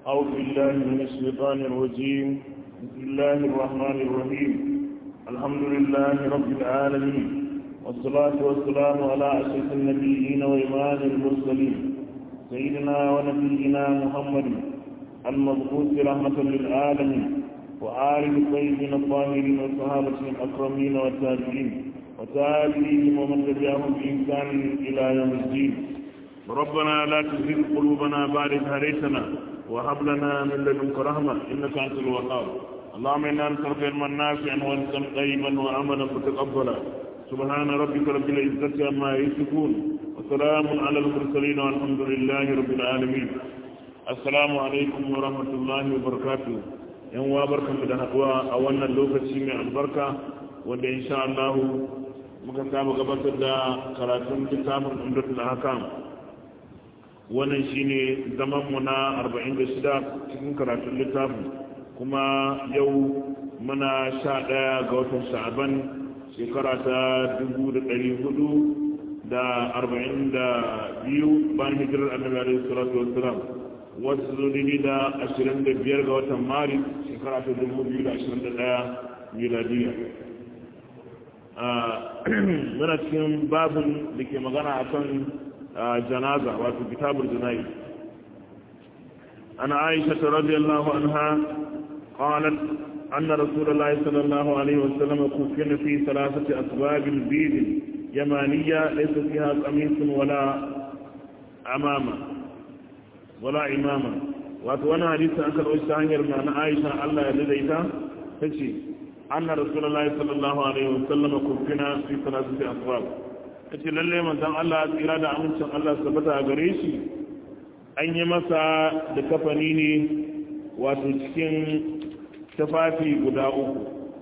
أعوذ بالله من الشيطان الرجيم بسم الله الرحمن الرحيم الحمد لله رب العالمين والصلاة والسلام على أشرف النبيين وإمام المرسلين سيدنا ونبينا محمد المبعوث رحمة للعالمين وآل الطيبين الطاهرين والصحابة الأكرمين والتابعين وتابعيهم ومن تبعهم بإحسان إلى يوم الدين ربنا لا تزغ قلوبنا بعد إذ هديتنا وهب لنا من لدنك رحمة إنك أنت الوهاب اللهم إنا نسألك علما نافعا ورزقا طيبا وعملا متقبلا سبحان ربك رب العزة عما يصفون وسلام على المرسلين والحمد لله رب العالمين السلام عليكم ورحمة الله وبركاته yan wa barkanmu da haɗuwa a wannan lokaci mai albarka wanda insha Allah muka saba gabatar da karatun littafin umdatul ahkam wannan shine zaman mu na 46 cikin karatun littafin kuma yau muna 11 ga watan sha'aban shekara ta 1400 da 42 bayan hijirar annabi alaihi salatu wassalam wasu zodini da 25 ga watan maris shekara ta 2021 miladiya muna cikin babin da ke magana a kan janaza wato kitabul janayi ana aisha ta radiyallahu anha qalat anna rasulullahi sallallahu alaihi wasallam kufina fi salasati asbabil bid yamaniyya laysa fiha qamisun wala amama wala imama wato wannan hadisi an karɓo shi ta hanyar na Aisha Allah ya daidaita tace anna rasulullahi sallallahu alaihi wasallam kufina fi salasati asbab tace lalle manzon Allah tsira da amincin Allah tabbata gare shi an yi masa da kafani ne wato cikin tafafi guda uku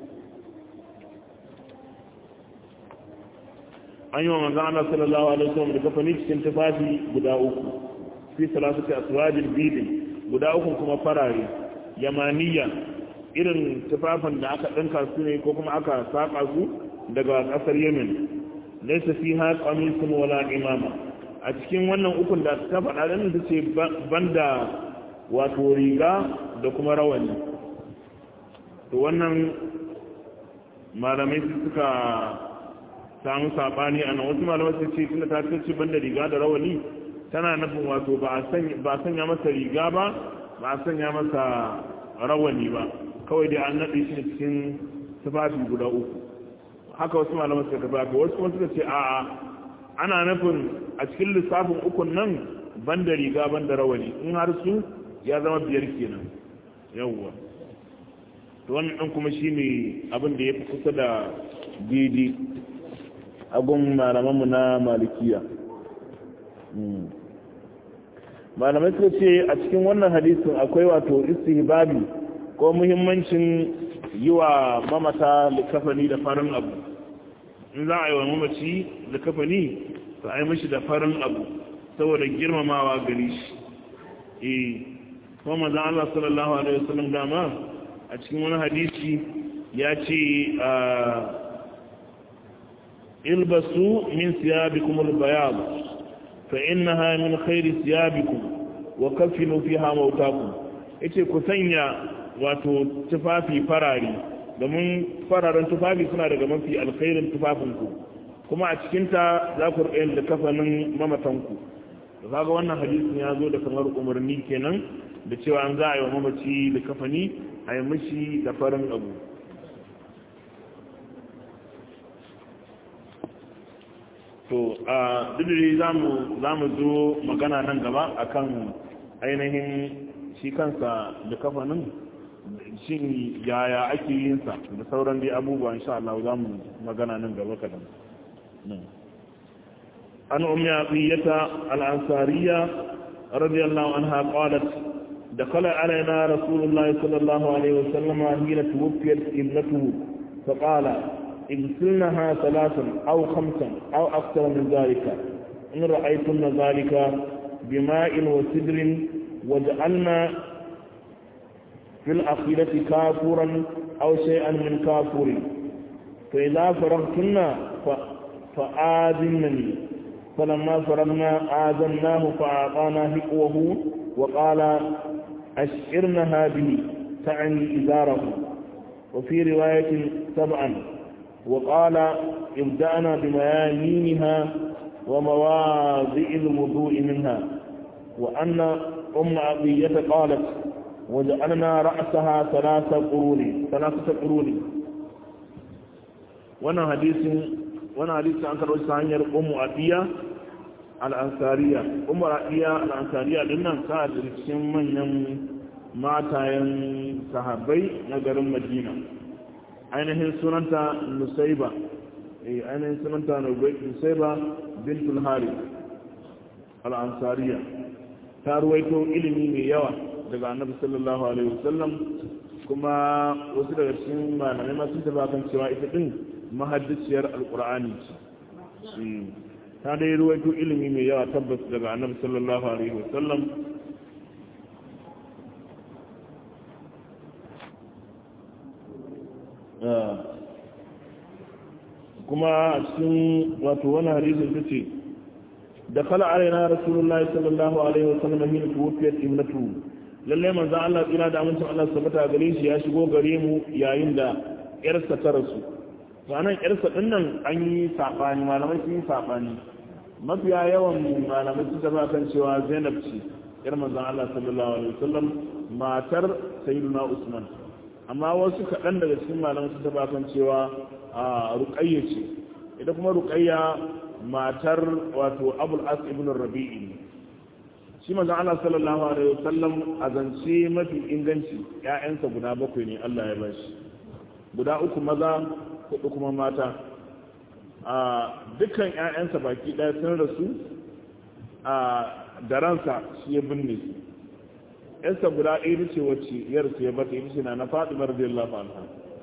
an yi wa manzon Allah sallallahu alaihi wasallam da kafani cikin tafafi guda uku fi salasati aswajin bidin guda uku kuma farare yamaniya irin tufafin da aka ɗinka su ne ko kuma aka saƙa su daga ƙasar yemen laisa fi ha qamisun wala imama a cikin wannan ukun da ta faɗa da ta ce banda wato riga da kuma rawani to wannan malamai suka samu saɓani a nan wasu malamai su ce tunda ta ce banda riga da rawani tana nufin wato ba a sanya masa riga ba ba a sanya masa rawani ba kawai dai an naɗe shi cikin tufafi guda uku haka wasu malaman suka tafi haka wasu kuma suka ce a'a ana nufin a cikin lissafin ukun nan ban da riga ban da rawani in har su ya zama biyar kenan yawwa to wannan ɗan kuma shi ne abin da ya fi kusa da daidai agun malamanmu na malikiya malamai suka ce a cikin wannan hadisin akwai wato istihbabi ko muhimmancin yi wa mamata likafani da farin abu in za a yi wa mamaci likafani to a yi mashi da farin abu saboda girmamawa gari shi eh kuma manzon Allah sallallahu alaihi wasallam dama a cikin wani hadisi ya ce ilbasu min siyabikum al-bayad فإنها من خير ثيابكم وكفنوا فيها موتاكم yace ku sanya wato tufafi farari domin fararen tufafi suna daga mafi alkhairin tufafinku kuma a cikinta za ku rika da kafanin mamatanku da kaga wannan hadisin ya zo da kamar umarni kenan da cewa an za a yi wa mamaci da kafani a yi mishi da farin abu to a dudure za mu zo magana nan gaba akan ainihin shi kansa da kafanin shin yaya ake yin sa da sauran dai abubuwa insha Allah za mu magana nan gaba kadan an ummi aqiyata al-ansariya radiyallahu anha qalat دخل علينا رسول الله صلى الله عليه وسلم حين توفيت ابنته فقال اغسلنها ثلاثا أو خمسا أو أكثر من ذلك إن رأيتن ذلك بماء وسدر وجعلنا في الأخيرة كافورا أو شيئا من كافور فإذا فرغتن فآذنني فلما فرغنا آذناه فأعطانا هقوه وقال أشعرنها به تعني إزاره وفي رواية سبعا وقال ابدأنا بميامينها ومواضع الوضوء منها وأن أم عطية قالت وجعلنا رأسها ثلاث قرون ثلاثة قرون وانا حديث وانا حديث عن كروي سانير أم عطية الأنصارية أم عطية الأنصارية لنا كانت رسم من matayen sahabbai na garin madina ainihin sunanta nusaiba ainihin sunanta nusaiba bintul hari al'ansariya ta ruwaito ilimi mai yawa daga annabi sallallahu alaihi wasallam kuma wasu daga cikin malamai masu taba kan cewa ita din mahaddiciyar alkur'ani ce ta dai ruwaito ilimi mai yawa tabbas daga annabi sallallahu alaihi wasallam kuma a cikin wato wani hadisin ta ce da kala alaina rasulullah sallallahu alaihi wasallam hin tuwfiyat ibnatu lalle manzo Allah tsira da amincin Allah sabata gare shi ya shigo gare mu yayin da yarsa ta rasu to anan yarsa din nan an yi sabani malamai sun yi sabani mafiya yawan malamai sun tabbata kan cewa Zainab ce yar manzo Allah sallallahu alaihi wasallam matar sayyidina Usman amma wasu kaɗan daga cikin malamai sun tabbata kan cewa a ruqayya ce ita kuma ruqayya matar wato abul as ibn rabi'i ne shi manzon Allah sallallahu alaihi wasallam a zance mafi inganci ƴaƴansa guda bakwai ne Allah ya bashi guda uku maza hudu kuma mata a dukkan ƴaƴansa baki ɗaya sun rasu a da ransa shi ya binne su ƴarsa guda ɗaya ce wacce yarsa ya bata ita ce na na Fatima radiyallahu anha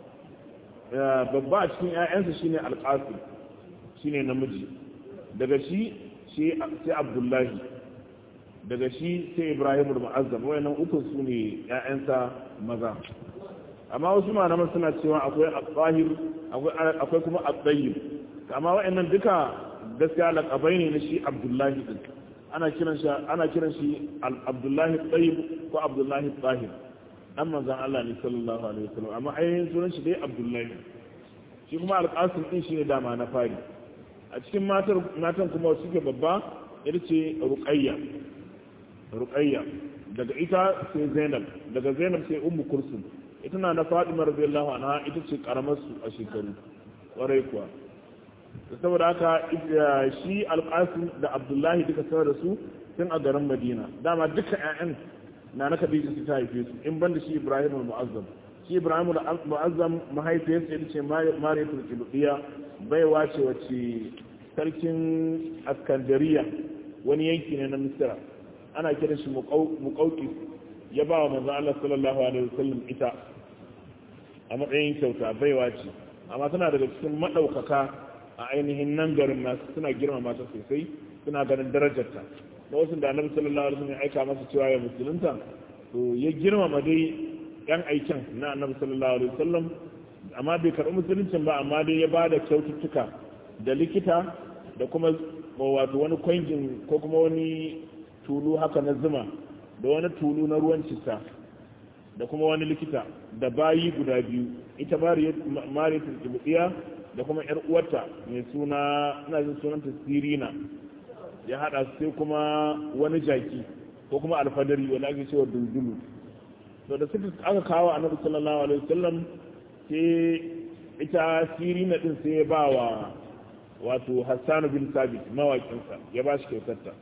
babba a cikin ƴaƴansa shine alqasim shine namiji daga shi sai abdullahi daga shi sai ibrahim al-mu'azzam wayannan uku su ne ƴaƴansa maza amma wasu malaman suna cewa akwai al-zahir akwai kuma al-tayyib amma wayannan duka gaskiya laqabai ne na shi abdullahi din ana kiran shi ana kiran shi abdullahi tayyib ko abdullahi zahir dan manzon Allah ne sallallahu alaihi wasallam amma ainihin sunan shi dai abdullahi shi kuma al-qasim din shine dama na fari a cikin matan kuma suke babba ita ce ruqayya ruqayya daga ita sai zainab daga zainab sai ummu kulsum ita na na fatima radiyallahu anha ita ce karamar su a shekaru kwarai kuwa saboda haka shi alqasim da abdullahi duka sanar da su tun a garin madina dama duka ƴaƴan na na khadija su ta haife su in banda shi ibrahim al-mu'azzam shi ibrahim al-mu'azzam mahaifiyarsa ita ce mariyatul qibtiyya baiwa ce wacce sarkin askandariya wani yanki ne na misira ana kiran shi muƙauƙi ya ba wa manzan Allah sallallahu alaihi wasallam ita a matsayin kyauta baiwa ce amma tana daga cikin maɗaukaka a ainihin nan garin nasu suna girmama ta sosai suna ganin darajarta da wasu da annabi sallallahu alaihi wasallam ya aika masa cewa ya musulunta to ya girmama dai yan aikin na annabi sallallahu alaihi wasallam amma bai karɓi musuluncin ba amma dai ya ba da kyaututtuka da likita da kuma wato wani kwangin ko kuma wani tulu haka na zuma da wani tulu na ruwan cista da kuma wani likita da bayi guda biyu ita mariyatul kibutsiya da kuma yar uwarta mai suna ina jin sunanta sirina ya hada sai kuma wani jaki ko kuma alfadari wanda ake cewa duldulu to da suka aka kawo annabi sallallahu alaihi wasallam sai ita sirina din sai ya ba wa wato hassanu bin sabit mawakinsa ya ba shi kyautarta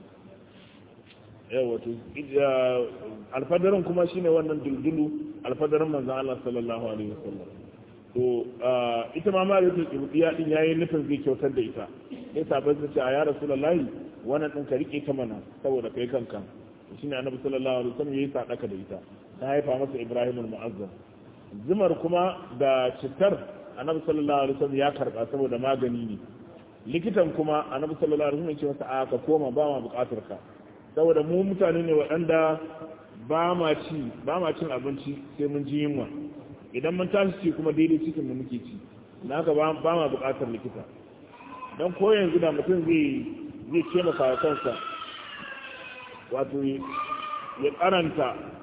yau wato alfadarin kuma shine wannan duldulu alfadarin manzan Allah sallallahu alaihi wasallam to ita ma mara yake kibudiya din yayin nufin zai kyautar da ita sai sabai su ce a ya rasulullahi wannan din ka rike ta mana saboda kai kanka shine annabi sallallahu alaihi wasallam yayi sadaka da ita ta haifa masa ibrahim al-mu'azzam zumar kuma da citar annabi sallallahu alaihi wasallam ya karba saboda magani ne likitan kuma annabi sallallahu alaihi wasallam ya ce masa a ka koma ba ma bukatar ka saboda mu mutane ne waɗanda ba ma ci ba ma cin abinci sai mun ji yunwa idan mun tashi ci kuma daidai cikin mu muke ci na haka ba ma bukatar likita dan ko yanzu da mutum zai zai ce maka kansa wato ya karanta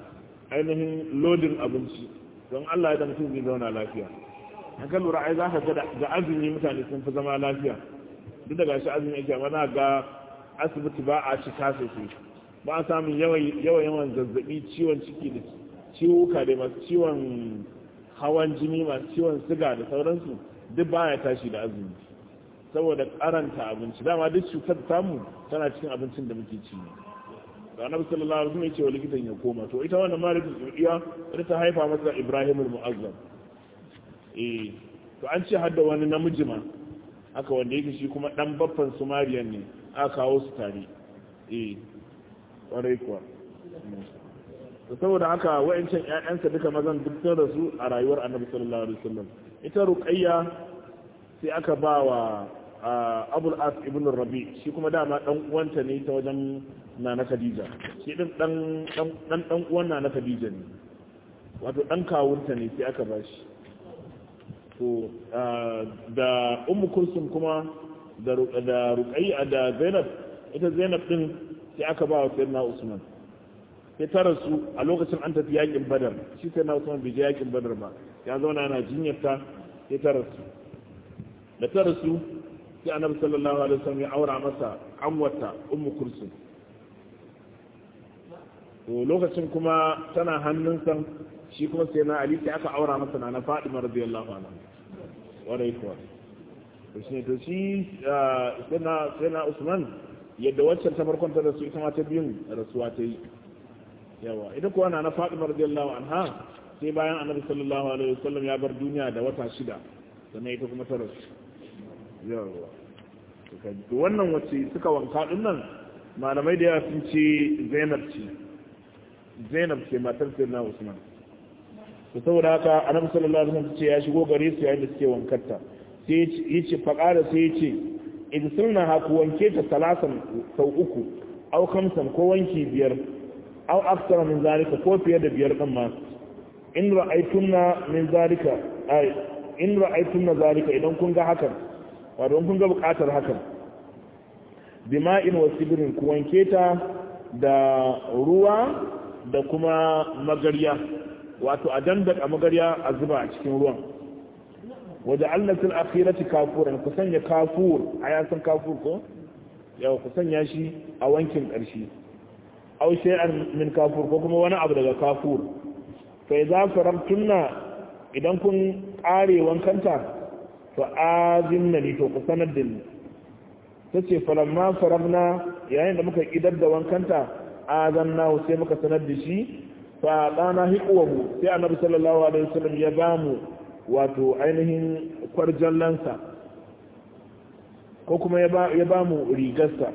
ainihin lodin abinci don Allah ya da mutum zai zauna lafiya an kan lura ai za ka ga azumi mutane sun fi zama lafiya duk da gashi azumi yake amma na ga asibiti ba a cika sosai ba a samun yawan yawan zazzabi ciwon ciki da ciwuka da masu ciwon hawan jini masu ciwon siga da sauransu duk baya tashi da azumi saboda karanta abinci dama duk cutar samu tana cikin abincin da muke ci ne da annabi sallallahu alaihi wasallam ya ce wa likitan ya koma to ita wannan malikin saudiya ita ta haifa masa ibrahim al-mu'azzam eh to an ce hadda wani namiji ma haka wanda yake shi kuma dan baffan sumariyan ne aka kawo su tare eh kwarai kuwa to saboda haka wa'ancan ƴaƴansa duka mazan duk sun rasu a rayuwar annabi sallallahu alaihi wasallam ita ruqayya sai aka ba wa abul as ibn rabi shi kuma dama dan uwanta ne ta wajen nana khadija shi din dan dan dan uwan nana khadija ne wato dan kawunta ne sai aka ba shi to da ummu kulsum kuma da da ruqayya da zainab ita zainab din sai aka ba wa sayyidina usman sai ta rasu a lokacin an tafi yakin badar shi sayyidina usman bai je yakin badar ba ya zauna yana jinyarta sai ta rasu da ta rasu sai annabi sallallahu alaihi wasallam ya aura masa amwata ummu kulsum to lokacin kuma tana hannunsa shi kuma sai na ali sai aka aura masa na Fatima radiyallahu anha warai kuwa to shi to shi sai na sai na Usman yadda waccan ta farkon ta rasu ita ma ta biyun rasuwa ta yi yawa ita kuwa na Fatima radiyallahu anha sai bayan annabi sallallahu alaihi wasallam ya bar duniya da wata shida sannan ita kuma ta rasu yawa to wannan wacce suka wanka din nan malamai da yawa sun ce Zainab ce Zainab ce matar Sayyidina Usman to saboda haka Annabi sallallahu alaihi wasallam ce ya shigo gare su yayin da suke wankarta sai yace faqara sai yace in sunna ha ku wanke ta salasan sau uku au kamsan ko wanki biyar au aksara min zalika ko fiye da biyar din ma in ra'aytunna min zalika ai in ra'aytunna zalika idan kun ga hakan wato kun ga bukatar hakan bima'in wa sibirin ku wanke ta da ruwa da kuma magarya wato a dandaka magarya a zuba a cikin ruwan waje allatin akhirati kafuran ku sanya kafur a yasan kafur ko yawa ku sanya shi a wankin ƙarshe aw shay'an min kafur ko kuma wani abu daga kafur fa idza faramtunna idan kun kare wankanta fa azinna ni to ku sanar da ni tace falamma faramna yayin da muka idar da wankanta azanna sai muka sanar da shi fa dana hiqwahu sai annabi sallallahu alaihi wasallam ya bamu wato ainihin kwarjallansa ko kuma ya bamu rigarsa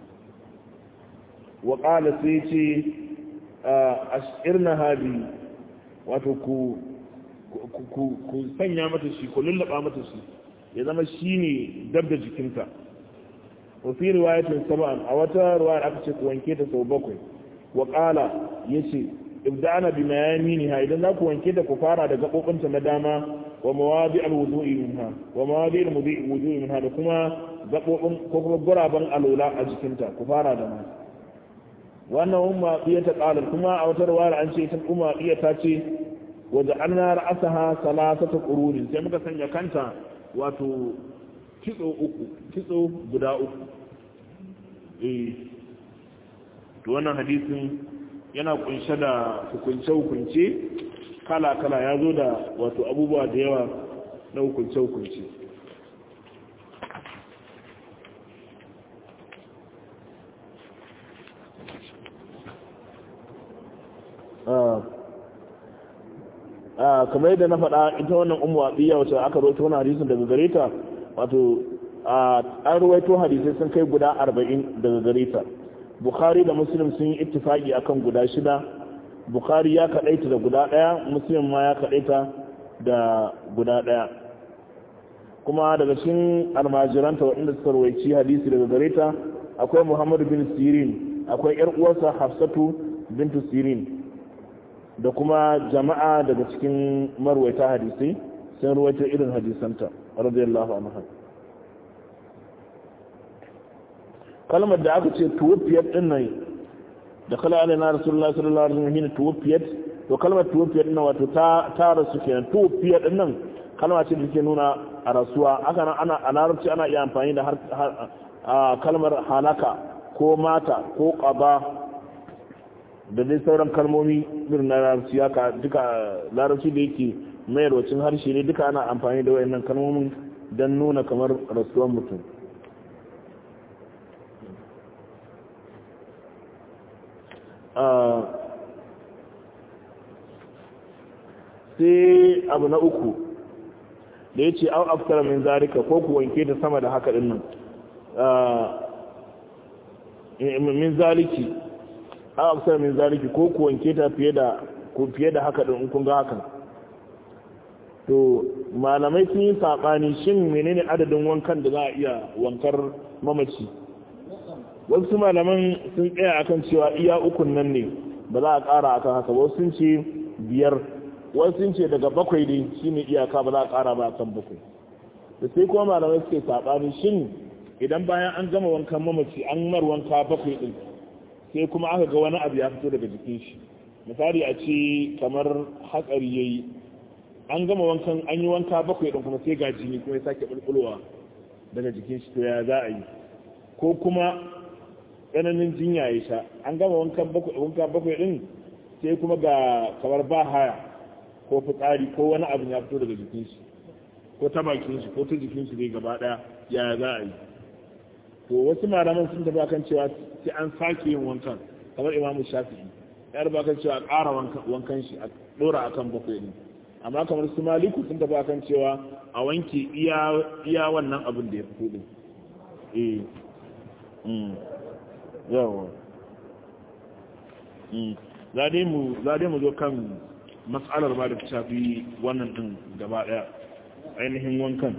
wa qala sai ce ashirna hadi wato ku ku sanya mata shi ku lullaba mata shi ya zama shine dab da jikinta wa fi riwayatin sab'an a wata riwaya aka ce ku wanke ta sau bakwai wa qala yace ibda'ana bi mayaminiha idan za ku wanke ta ku fara da gabobinta na dama wa mawadi alwudu'i minha wa mawadi alwudu'i minha da kuma gabobin ko kuma guraban alola a jikinta ku fara da ma wannan umma iya ta qala kuma a wata riwaya an ce ita umma iya ta ce wa ja'alna ra'saha salasata qurunin sai muka sanya kanta wato kitso uku kitso guda uku eh to wannan hadisin yana kunshe da hukunce-hukunce kala-kala ya zo da wato abubuwa da yawa na hukunce-hukunce kamar yadda na faɗa ita wannan umu abiya wacce aka roto wani hadisin daga gare ta wato an ruwaito hadisai sun kai guda arba'in daga gare ta bukhari da muslim sun yi ittifaki akan guda shida bukhari ya kadaita da guda daya muslim ma ya kadaita da guda daya kuma daga cikin almajiranta waɗanda suka rawaici hadisi daga gare ta akwai muhammad bin sirin akwai yar uwarsa hafsatu bintu sirin da kuma jama'a daga cikin marwaita hadisai sun ruwaita irin hadisanta radiyallahu anha kalmar da aka ce tuwafiyar din nan da kala alaina rasulullah sallallahu alaihi wasallam shine tuwafiyat to kalmar tuwafiya din wato ta ta rasu kenan tuwafiya din nan kalma ce da take nuna a rasuwa haka nan ana a larabci ana iya amfani da har kalmar halaka ko mata ko qaba da dai sauran kalmomi irin na larabci haka duka larabci da yake mayar wacin harshe ne duka ana amfani da wayannan kalmomin don nuna kamar rasuwar mutum sai abu na uku da ya ce au aftara min zarika ko ku wanke ta sama da haka dinnan min zaliki au aftara min zaliki ko ku wanke ta fiye da ko fiye da haka din kun ga hakan to malamai sun yi saɓani shin menene adadin wankan da za a iya wankar mamaci wasu malaman sun tsaya akan cewa iya ukun nan ne ba za a ƙara akan haka wasu sun ce biyar wasu sun ce daga bakwai ne shine iyaka ba za a ƙara ba akan bakwai da sai kuma malamai suke saɓani shin idan bayan an gama wankan mamaci an mar wanka bakwai ɗin sai kuma aka ga wani abu ya fito daga jikin shi misali a ce kamar hatsari ya yi an gama wankan an yi wanka bakwai ɗin kuma sai ga jini kuma ya sake ɓulɓulwa daga jikin shi to ya za a yi ko kuma tsananin jinya ya sha an gama wankan bakwai ɗin sai kuma ga kamar ba haya ko fitsari ko wani abu ya fito daga jikin shi ko ta bakin shi ko ta jikin shi dai gaba ɗaya ya za a yi to wasu malaman sun tafi akan cewa sai an sake yin wankan kamar imamu shafi'i ya rubuta kan cewa ƙara wankan shi a ɗora akan bakwai ɗin amma kamar su maliku sun tafi akan cewa a wanke iya wannan abin da ya fito din eh yawa za dai mu zo kan matsalar ba da ta shafi wannan din gaba daya ainihin wankan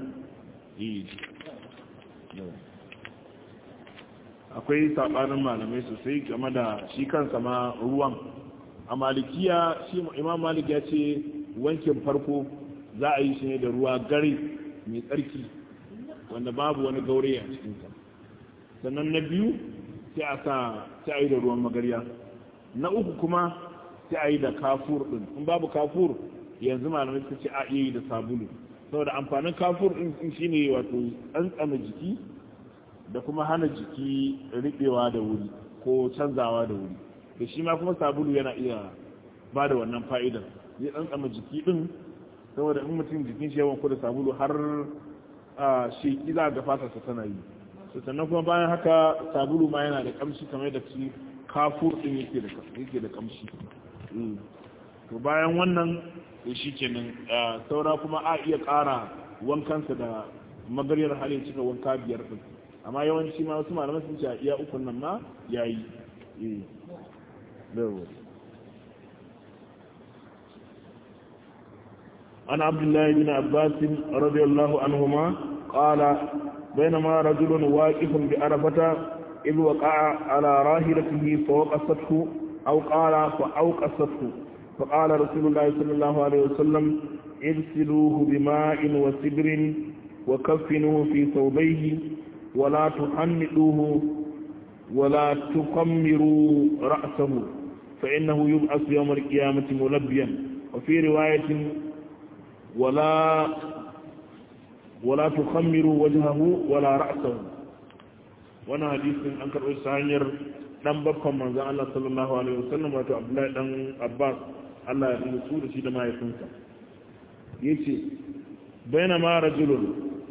akwai saɓanin malamai sosai game da shi kansa ma ruwan a malikiya shi imam malik ya ce wankin farko za a yi shi ne da ruwa gari mai tsarki wanda babu wani gaure a cikinsa sannan na biyu sai a sa sai a yi da ruwan magarya na uku kuma sai a yi da kafur din in babu kafur yanzu malamai suka ce a iya yi da sabulu saboda amfanin kafur din shine wato tsantsana jiki da kuma hana jiki riɓewa da wuri ko canzawa da wuri da shi ma kuma sabulu yana iya ba da wannan fa'idar zai tsantsama jiki din saboda in mutum jikin shi yawan da sabulu har sheki za ga fatarsa tana yi sannan kuma bayan haka sabulu ma yana da kamshi kamar da shi kafur din yake da yake da kamshi to bayan wannan to shikenan saura kuma a iya ƙara wankansa da magaryar hali cika wanka biyar din amma yawanci ma wasu malamai sun ce a iya ukun nan ma yayi eh عن عبد الله بن عباس رضي الله عنهما قال بينما رجل واقف بعرفة إذ وقع على راهلته فوقصته أو قال فأوقصته فقال رسول الله صلى الله عليه وسلم اغسلوه بماء وسدر وكفنوه في ثوبيه ولا تحنطوه ولا تقمروا رأسه فإنه يبعث يوم القيامة ملبيا وفي رواية ولا ولا تخمروا وجهه ولا رأسه وانا حديث an karɓi ta hanyar dan babban manzon Allah sallallahu alaihi wasallam wato Abdullahi dan Abbas Allah ya nutsu da shi da mahaifinsa yace bainama rajulun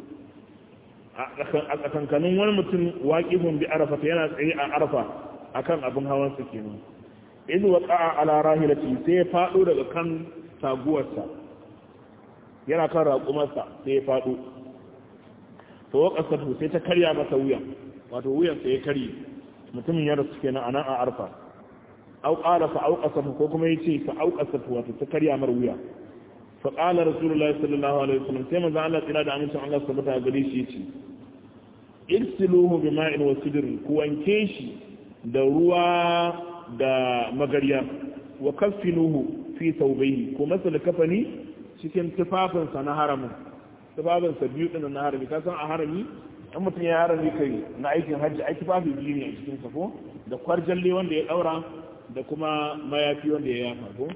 a tsakankanin wani mutum waqifun bi arafa yana tsaye a arafa akan abin hawan sa kenan idh waqa'a ala rahilati sai ya fado daga kan taguwarsa yana kan raƙumarsa sai ya faɗo to waƙasarsu sai ta karya masa wuya wato wuyansa ya karye mutumin ya rasu kenan a nan a arfa au ƙara fa auƙasarsu ko kuma ya ce fa auƙasarsu wato ta karya mar wuya fa ƙala rasulullahi sallallahu alaihi wasallam sai manzon Allah tsira da amincin Allah su bata gare shi yace irsiluhu bima'in wa sidrin ku wanke shi da ruwa da magarya wa kaffinuhu fi thawbayhi ko masa da kafani cikin tufafinsa na haramin tufafinsa biyu ɗin na harami kasan a harami in mutum ya harami kai na aikin hajji aiki tufafi biyu ne a cikin ko da kwarjalle wanda ya ɗaura da kuma mayafi wanda ya yafa ko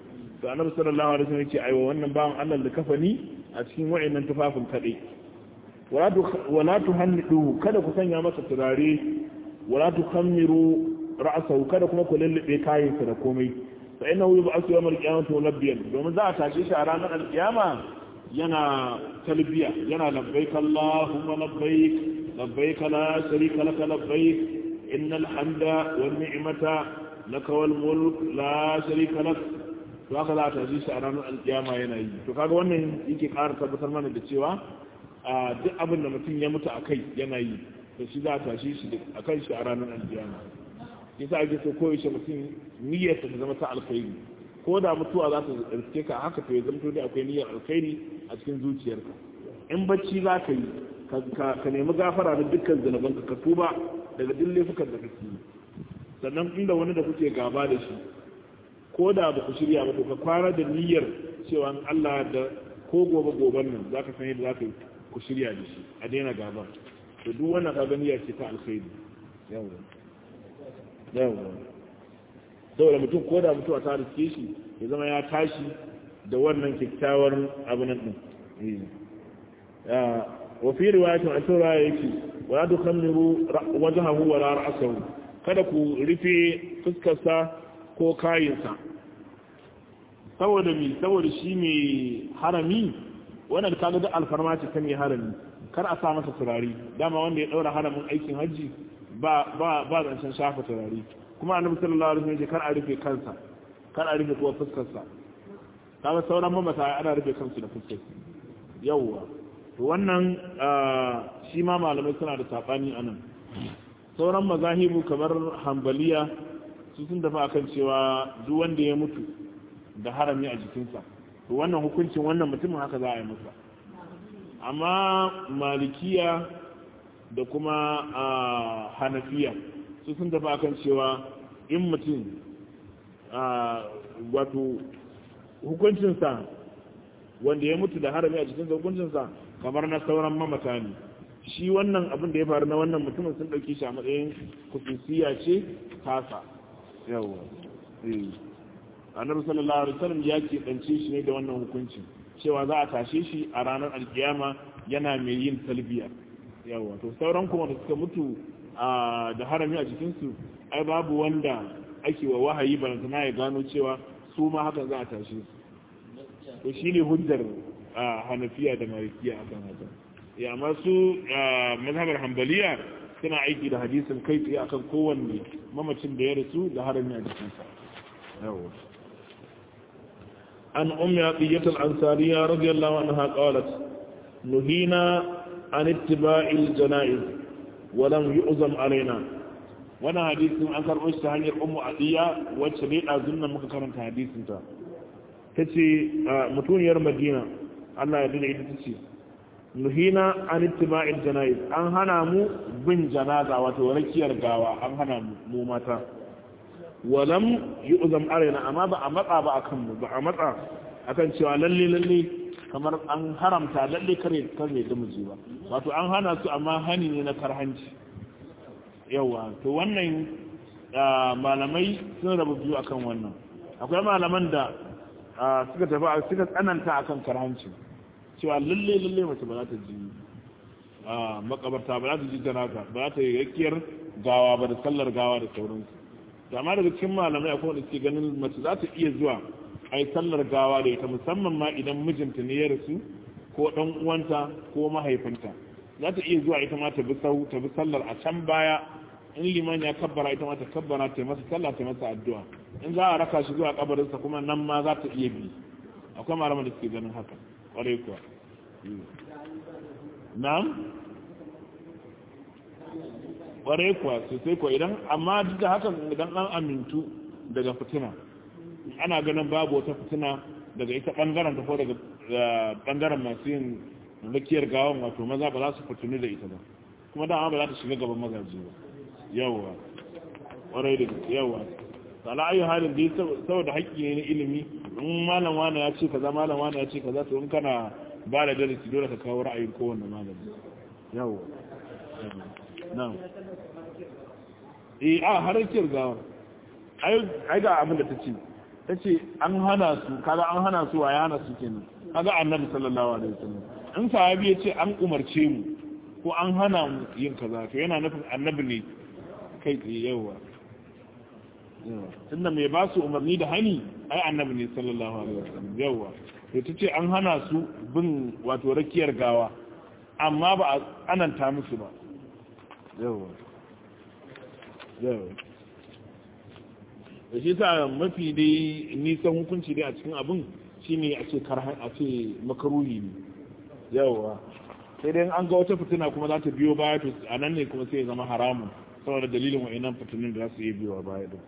to annabi sallallahu alaihi wasallam yace aiwa wannan bawan Allah da kafani a cikin wayannan tufafin kadai wala tuhannidu kada ku sanya masa turare wala tukhammiru ra'sahu kada kuma ku lullube kayansa da komai fa innahu yub'athu yawm al-qiyamati mulabbiyan domin za a tashi shi a ranar al-qiyama yana talbiya yana labbaik allahumma labbaik labbaik la sharika lak labbaik innal hamda wan ni'mata lak wal mulk la sharika lak to haka za a tashi shi a ranar al-qiyama yana yi to kaga wannan yake ƙara tabbatar mana da cewa a duk abin da mutum ya mutu akai yana yi to shi za a tashi shi akan shi a ranar al-qiyama yasa ake so koyaushe mutum niyyar ta zama ta alkhairi ko da mutuwa za ta riske ka haka to ya zamto dai akwai niyyar alkhairi a cikin zuciyarka in bacci za ka yi ka nemi gafara da dukkan zanabanka ka tuba daga duk laifukan da kake yi sannan inda wani da kuke gaba da shi ko da ba ku shirya ba to ka kwana da niyyar cewa Allah da ko gobe goben nan za ka san yadda za ka ku shirya da shi a daina gaba to duk wannan ka ga niyyar ce ta alkhairi yawa yawa saboda mutum ko da mutuwa ta riske shi ya zama ya tashi da wannan kyakkyawar abu nan din wa fi riwayatin an tura yake wa la tukhammiru wajhahu wa la ra'sahu kada ku rufe fuskarsa ko kayinsa saboda mi saboda shi mai harami wannan kaga da alfarma ce ta mai harami kar a sa masa turare dama wanda ya daura haramin aikin hajji ba ba ba zancen shafa turare kuma annabi sallallahu alaihi wasallam kar a rufe kansa kar a rufe kuwa fuskar sa kaga sauran mamata ana rufe kansu da fuskar yawwa to wannan shi ma malamai suna da sabani anan sauran mazahibu kamar hambaliya su sun dafa akan cewa duk wanda ya mutu da harami a jikinsa to wannan hukuncin wannan mutumin haka za a yi masa amma malikiya da kuma hanafiya su sun tafi akan cewa in mutum wato hukuncinsa wanda ya mutu da harami a cikin hukuncinsa kamar na sauran mamata ne shi wannan abin da ya faru na wannan mutumin sun ɗauki shi a matsayin kusursiya ce tasa yawa annabi sallallahu alaihi wasallam ya ke ɗance shi ne da wannan hukunci cewa za a tashe shi a ranar alkiyama yana mai yin talbiya yawa to sauran kuma da suka mutu da harami a jikinsu ai babu wanda ake wa wahayi balantana ya gano cewa su ma haka za a tashe su to shi ne hujjar hanafiya da malikiya akan haka ya amma su mazhabar hambaliya suna aiki da hadisin kai tsaye akan kowanne mamacin da ya rasu da harami a jikinsa yawa an ummi aqiyat al-ansariya radiyallahu anha qalat nuhina an ittiba'il janaiz wa lam yu'zam alaina wannan hadisin an karɓo shi ta hanyar ummu adiya wacce ne ɗazun nan muka karanta hadisin ta ta ce mutuniyar madina allah ya dina ita ta ce nuhina an ittiba'il jana'iz an hana mu bin janaza wato rakiyar gawa an hana mu mata walam yu'zam alaina amma ba a matsa ba akan mu ba a matsa akan cewa lalle lalle kamar an haramta lalle kare kare da miji ba wato an hana su amma hani ne na karhanci yawa to wannan malamai sun rabu biyu akan wannan akwai malaman da suka tafi suka tsananta akan karhanci cewa lalle lalle mace ba za ta ji makabarta ba za ta ji janaka ba za ta yi yakkiyar gawa ba da sallar gawa da sauransu to amma daga cikin malamai akwai wanda suke ganin mace za ta iya zuwa a yi sallar gawa da ita musamman ma idan mijinta ne ya rasu ko dan uwanta ko mahaifinta za ta iya zuwa ita ma ta bi sau ta bi sallar a can baya in liman ya kabbara ita ma ta kabbara ta masa sallah ta masa addu'a in za a raka shi zuwa kabarinsa kuma nan ma za ta iya bi akwai malaman da suke ganin haka kwarai kuwa na'am kwarai kuwa sosai kuwa idan amma duk da hakan idan an amintu daga fitina ana ganin babu wata fitina daga ita bangaren ta ko daga bangaren masu yin rakiyar gawan wato maza ba za su fitini da ita ba kuma dama ba za ta shiga gaban mazaje ba yawwa kwarai da yawwa ala ayu halin dai saboda haƙƙi ne na ilimi in malam wani ya ce kaza malam wani ya ce kaza to in kana ba da darasi dole ka kawo ra'ayin kowanne malami yawwa na'am eh a har rakiyar gawar ai ga abin da ta ce ta ce an hana su kaga an hana su wa ya hana su kenan kaga annabi sallallahu alaihi wasallam in sahabi ya ce an umarce mu ko an hana mu yin kaza to yana nufin annabi ne kai tsaye yawa tunda mai ba su umarni da hani ai annabi ne sallallahu alaihi wasallam yawa to ta ce an hana su bin wato rakiyar gawa amma ba a ananta musu ba yawa yawa da shi sa mafi dai nisan hukunci dai a cikin abin shine a ce karhan a ce makaruhi ne yawa sai dai an ga wata fitina kuma za ta biyo baya to a nan ne kuma sai ya zama haramun saboda dalilin wa'annan fitinin da za su yi biyowa baya din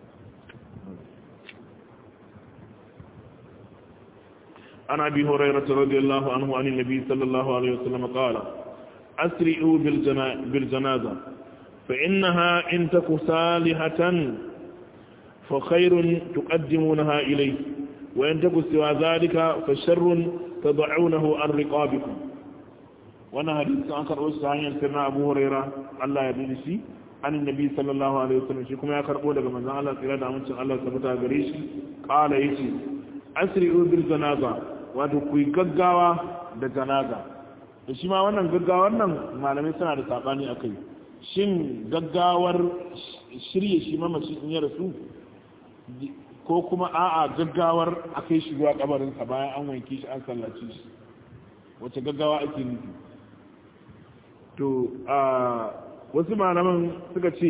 عن ابي هريره رضي الله عنه عن النبي صلى الله عليه وسلم قال اسرعوا بالجنازه فانها ان تك صالحه فخير تقدمونها اليه وان تك سوى ذلك فشر تضعونه عن رقابكم وانا حديث عن كرؤوس سعيد سيدنا ابو هريره الله يبارك فيه عن النبي صلى الله عليه وسلم shi kuma ya karbo daga manzon Allah tsira da amincin Allah tabbata gare shi qala yace asri'u bil janaza wato ku gaggawa da janaza da shi ma wannan gaggawar nan malamai suna da sabani akai shin gaggawar shirye shi mamaci in ya rasu ko kuma a'a gaggawar akai shi zuwa kabarinsa bayan an wanke shi an sallace shi wace gaggawa ake nufi to a wasu malaman suka ce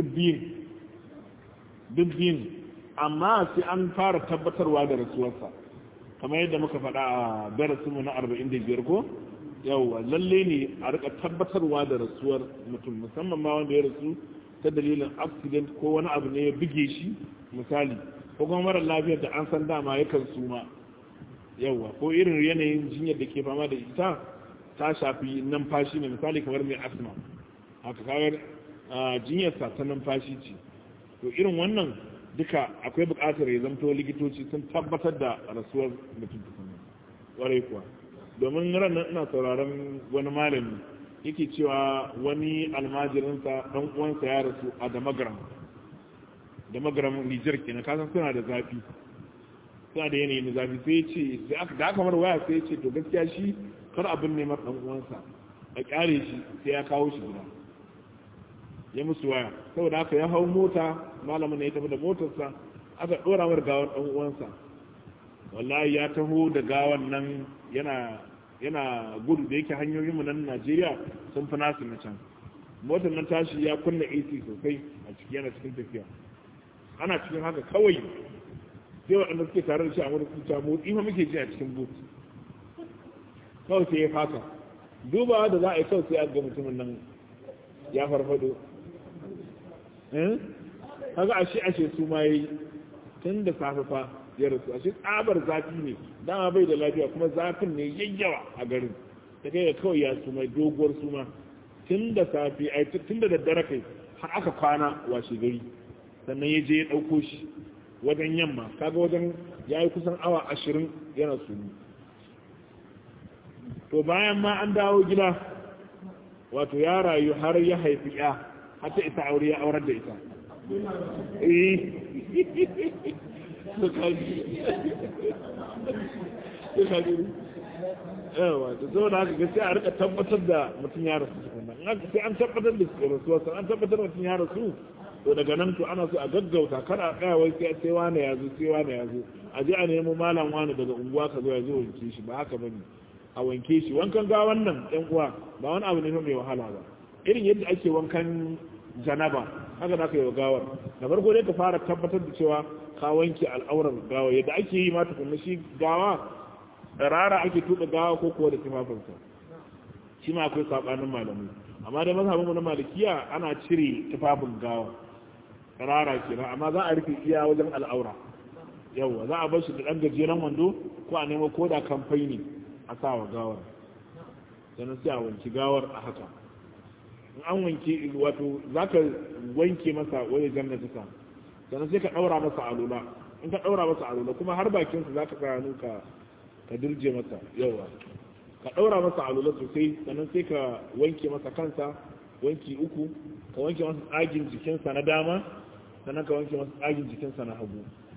dubbin amma sai an fara tabbatarwa da rasuwarsa kamar yadda muka faɗa a darasinmu na 45 ko yawwa lalle ne a rika tabbatarwa da rasuwar mutum musamman ma wanda ya rasu ta dalilin accident ko wani abu ne ya buge shi misali ko kuma mara lafiyar da an san dama yakan suma yawwa ko irin yanayin jinyar da ke fama da ita ta shafi numfashi ne misali kamar mai asma haka kagar jinyarsa ta numfashi ce to irin wannan duka akwai buƙatar ya zamto likitoci sun tabbatar da rasuwar mutum tukunan warai kuwa domin ranar ina sauraron wani malami yake cewa wani almajirinsa ɗan uwansa ya rasu a damagaram damagaram nijar kenan kasan suna da zafi suna da yanayi na zafi sai ce da aka mara waya sai ce to gaskiya shi kar abin neman ɗan uwansa a kyale shi sai ya kawo shi gida ya musu waya saboda haka ya hau mota malamin ya tafi da motarsa aka ɗora mar gawan ɗan uwansa wallahi ya taho da gawan nan yana yana gudu da yake hanyoyinmu nan Najeriya sun fi nasu na can motar nan tashi ya kunna AC sosai a ciki yana cikin tafiya ana cikin haka kawai sai waɗanda suke tare da shi a wani kuta motsi ma muke ji a cikin boot kawai sai ya faka dubawa da za a yi kawai sai a ga mutumin nan ya farfado kaga ashe ashe su ma yi tun da safe fa ya rasu ashe tsabar zafi ne dama bai da lafiya kuma zafin ne yayyawa a garin ta kai kawai ya suma doguwar suma tun da safe ai tun da daddare kai har aka kwana washe gari sannan ya je ya ɗauko shi wajen yamma kaga wajen ya yi kusan awa ashirin yana sunu to bayan ma an dawo gida wato ya rayu har ya haifi ya har ta isa aure ya aurar da ita yawa da zo da haka gaskiya a rika tabbatar da mutum ya rasu tukuna sai an tabbatar da rasuwarsa an tabbatar mutum ya rasu to daga nan to ana so a gaggauta kar a tsaya wai sai sai wani ya zo sai wani ya zo a je a nemo malam wani daga unguwa ka zo ya zo wanke shi ba haka bane a wanke shi wankan ga wannan ɗan uwa ba wani abu ne mai wahala ba irin yadda ake wankan janaba haka za ka yi wa gawar da farko dai ka fara tabbatar da cewa ka wanke al'aurar gawa yadda ake yi ma tukunna shi gawa rara ake tuɗa gawa ko kuwa da tufafinsa shi ma akwai saɓanin malamai amma da mazhabinmu na malikiya ana cire tufafin gawa rara kenan amma za a rufe iya wajen al'aura yawa za a bar shi da ɗan gajeren wando ko a nemo ko da kamfai ne a sa wa gawar sannan sai a wanki gawar a haka in an wanke wato za ka wanke masa wani jannata ta sannan sai ka ɗaura masa alula in ka ɗaura masa alula kuma har bakinsa za ka tsaya ka ka dirje masa yawa ka ɗaura masa alula sosai sannan sai ka wanke masa kansa wanki uku ka wanke masa tsagin jikinsa na dama sannan ka wanke masa tsagin jikinsa na hagu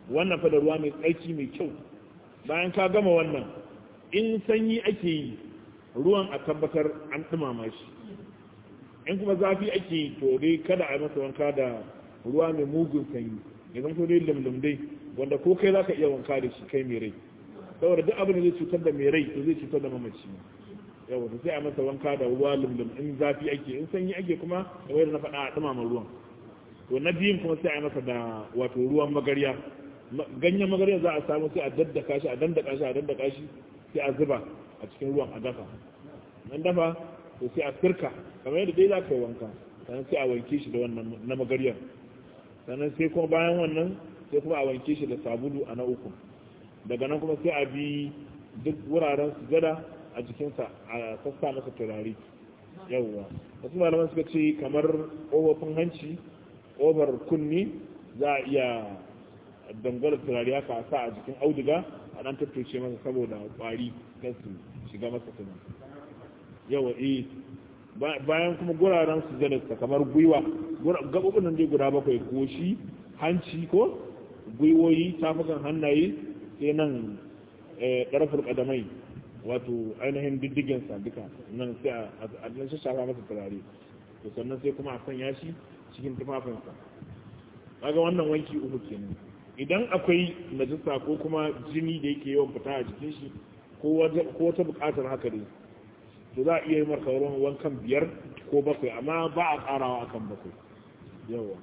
wannan fa da ruwa mai tsarki mai kyau bayan ka gama wannan in sanyi ake yi ruwan a tabbatar an dumama shi in kuma zafi ake yi to dai kada a yi masa wanka da ruwa mai mugun sanyi ya zama dai lumlum dai wanda ko kai za ka iya wanka da shi kai mai rai saboda duk abin da zai cutar da mai rai to zai cutar da mamaci yawa to sai a masa wanka da ruwa lumlum in zafi ake in sanyi ake kuma da wayar na faɗa a dumama ruwan to na biyun kuma sai a yi masa da wato ruwan magarya ganyen magarya za a samu sai a daddaka shi a dandaka shi a daddaka shi sai a zuba a cikin ruwan a dafa nan dafa to sai a firka kamar yadda dai za ka yi wanka sannan sai a wanke shi da wannan na magaryar sannan sai kuma bayan wannan sai kuma a wanke shi da sabulu a na uku daga nan kuma sai a bi duk wuraren sujada a jikinsa a sassa masa turare yawwa wasu malaman suka ce kamar ƙofofin hanci ƙofar kunni za a iya dangwala turare haka a sa a jikin auduga a ɗan tattoce masa saboda ƙwari kan su shiga masa kuma yawa eh bayan kuma guraren su zadarsa kamar gwiwa gaɓoɓin nan dai guda bakwai goshi hanci ko gwiwoyi tafukan hannaye sai nan ƙarfar ƙadamai wato ainihin diddigensa duka nan sai a nan shafa masa turare to sannan sai kuma a sanya shi cikin tufafinsa kaga wannan wanki uku kenan idan akwai najisa ko kuma jini da yake yawan fita a jikin shi ko wata buƙatar haka ne to za a iya yi marka wankan biyar ko bakwai amma ba a ƙarawa akan bakwai yawa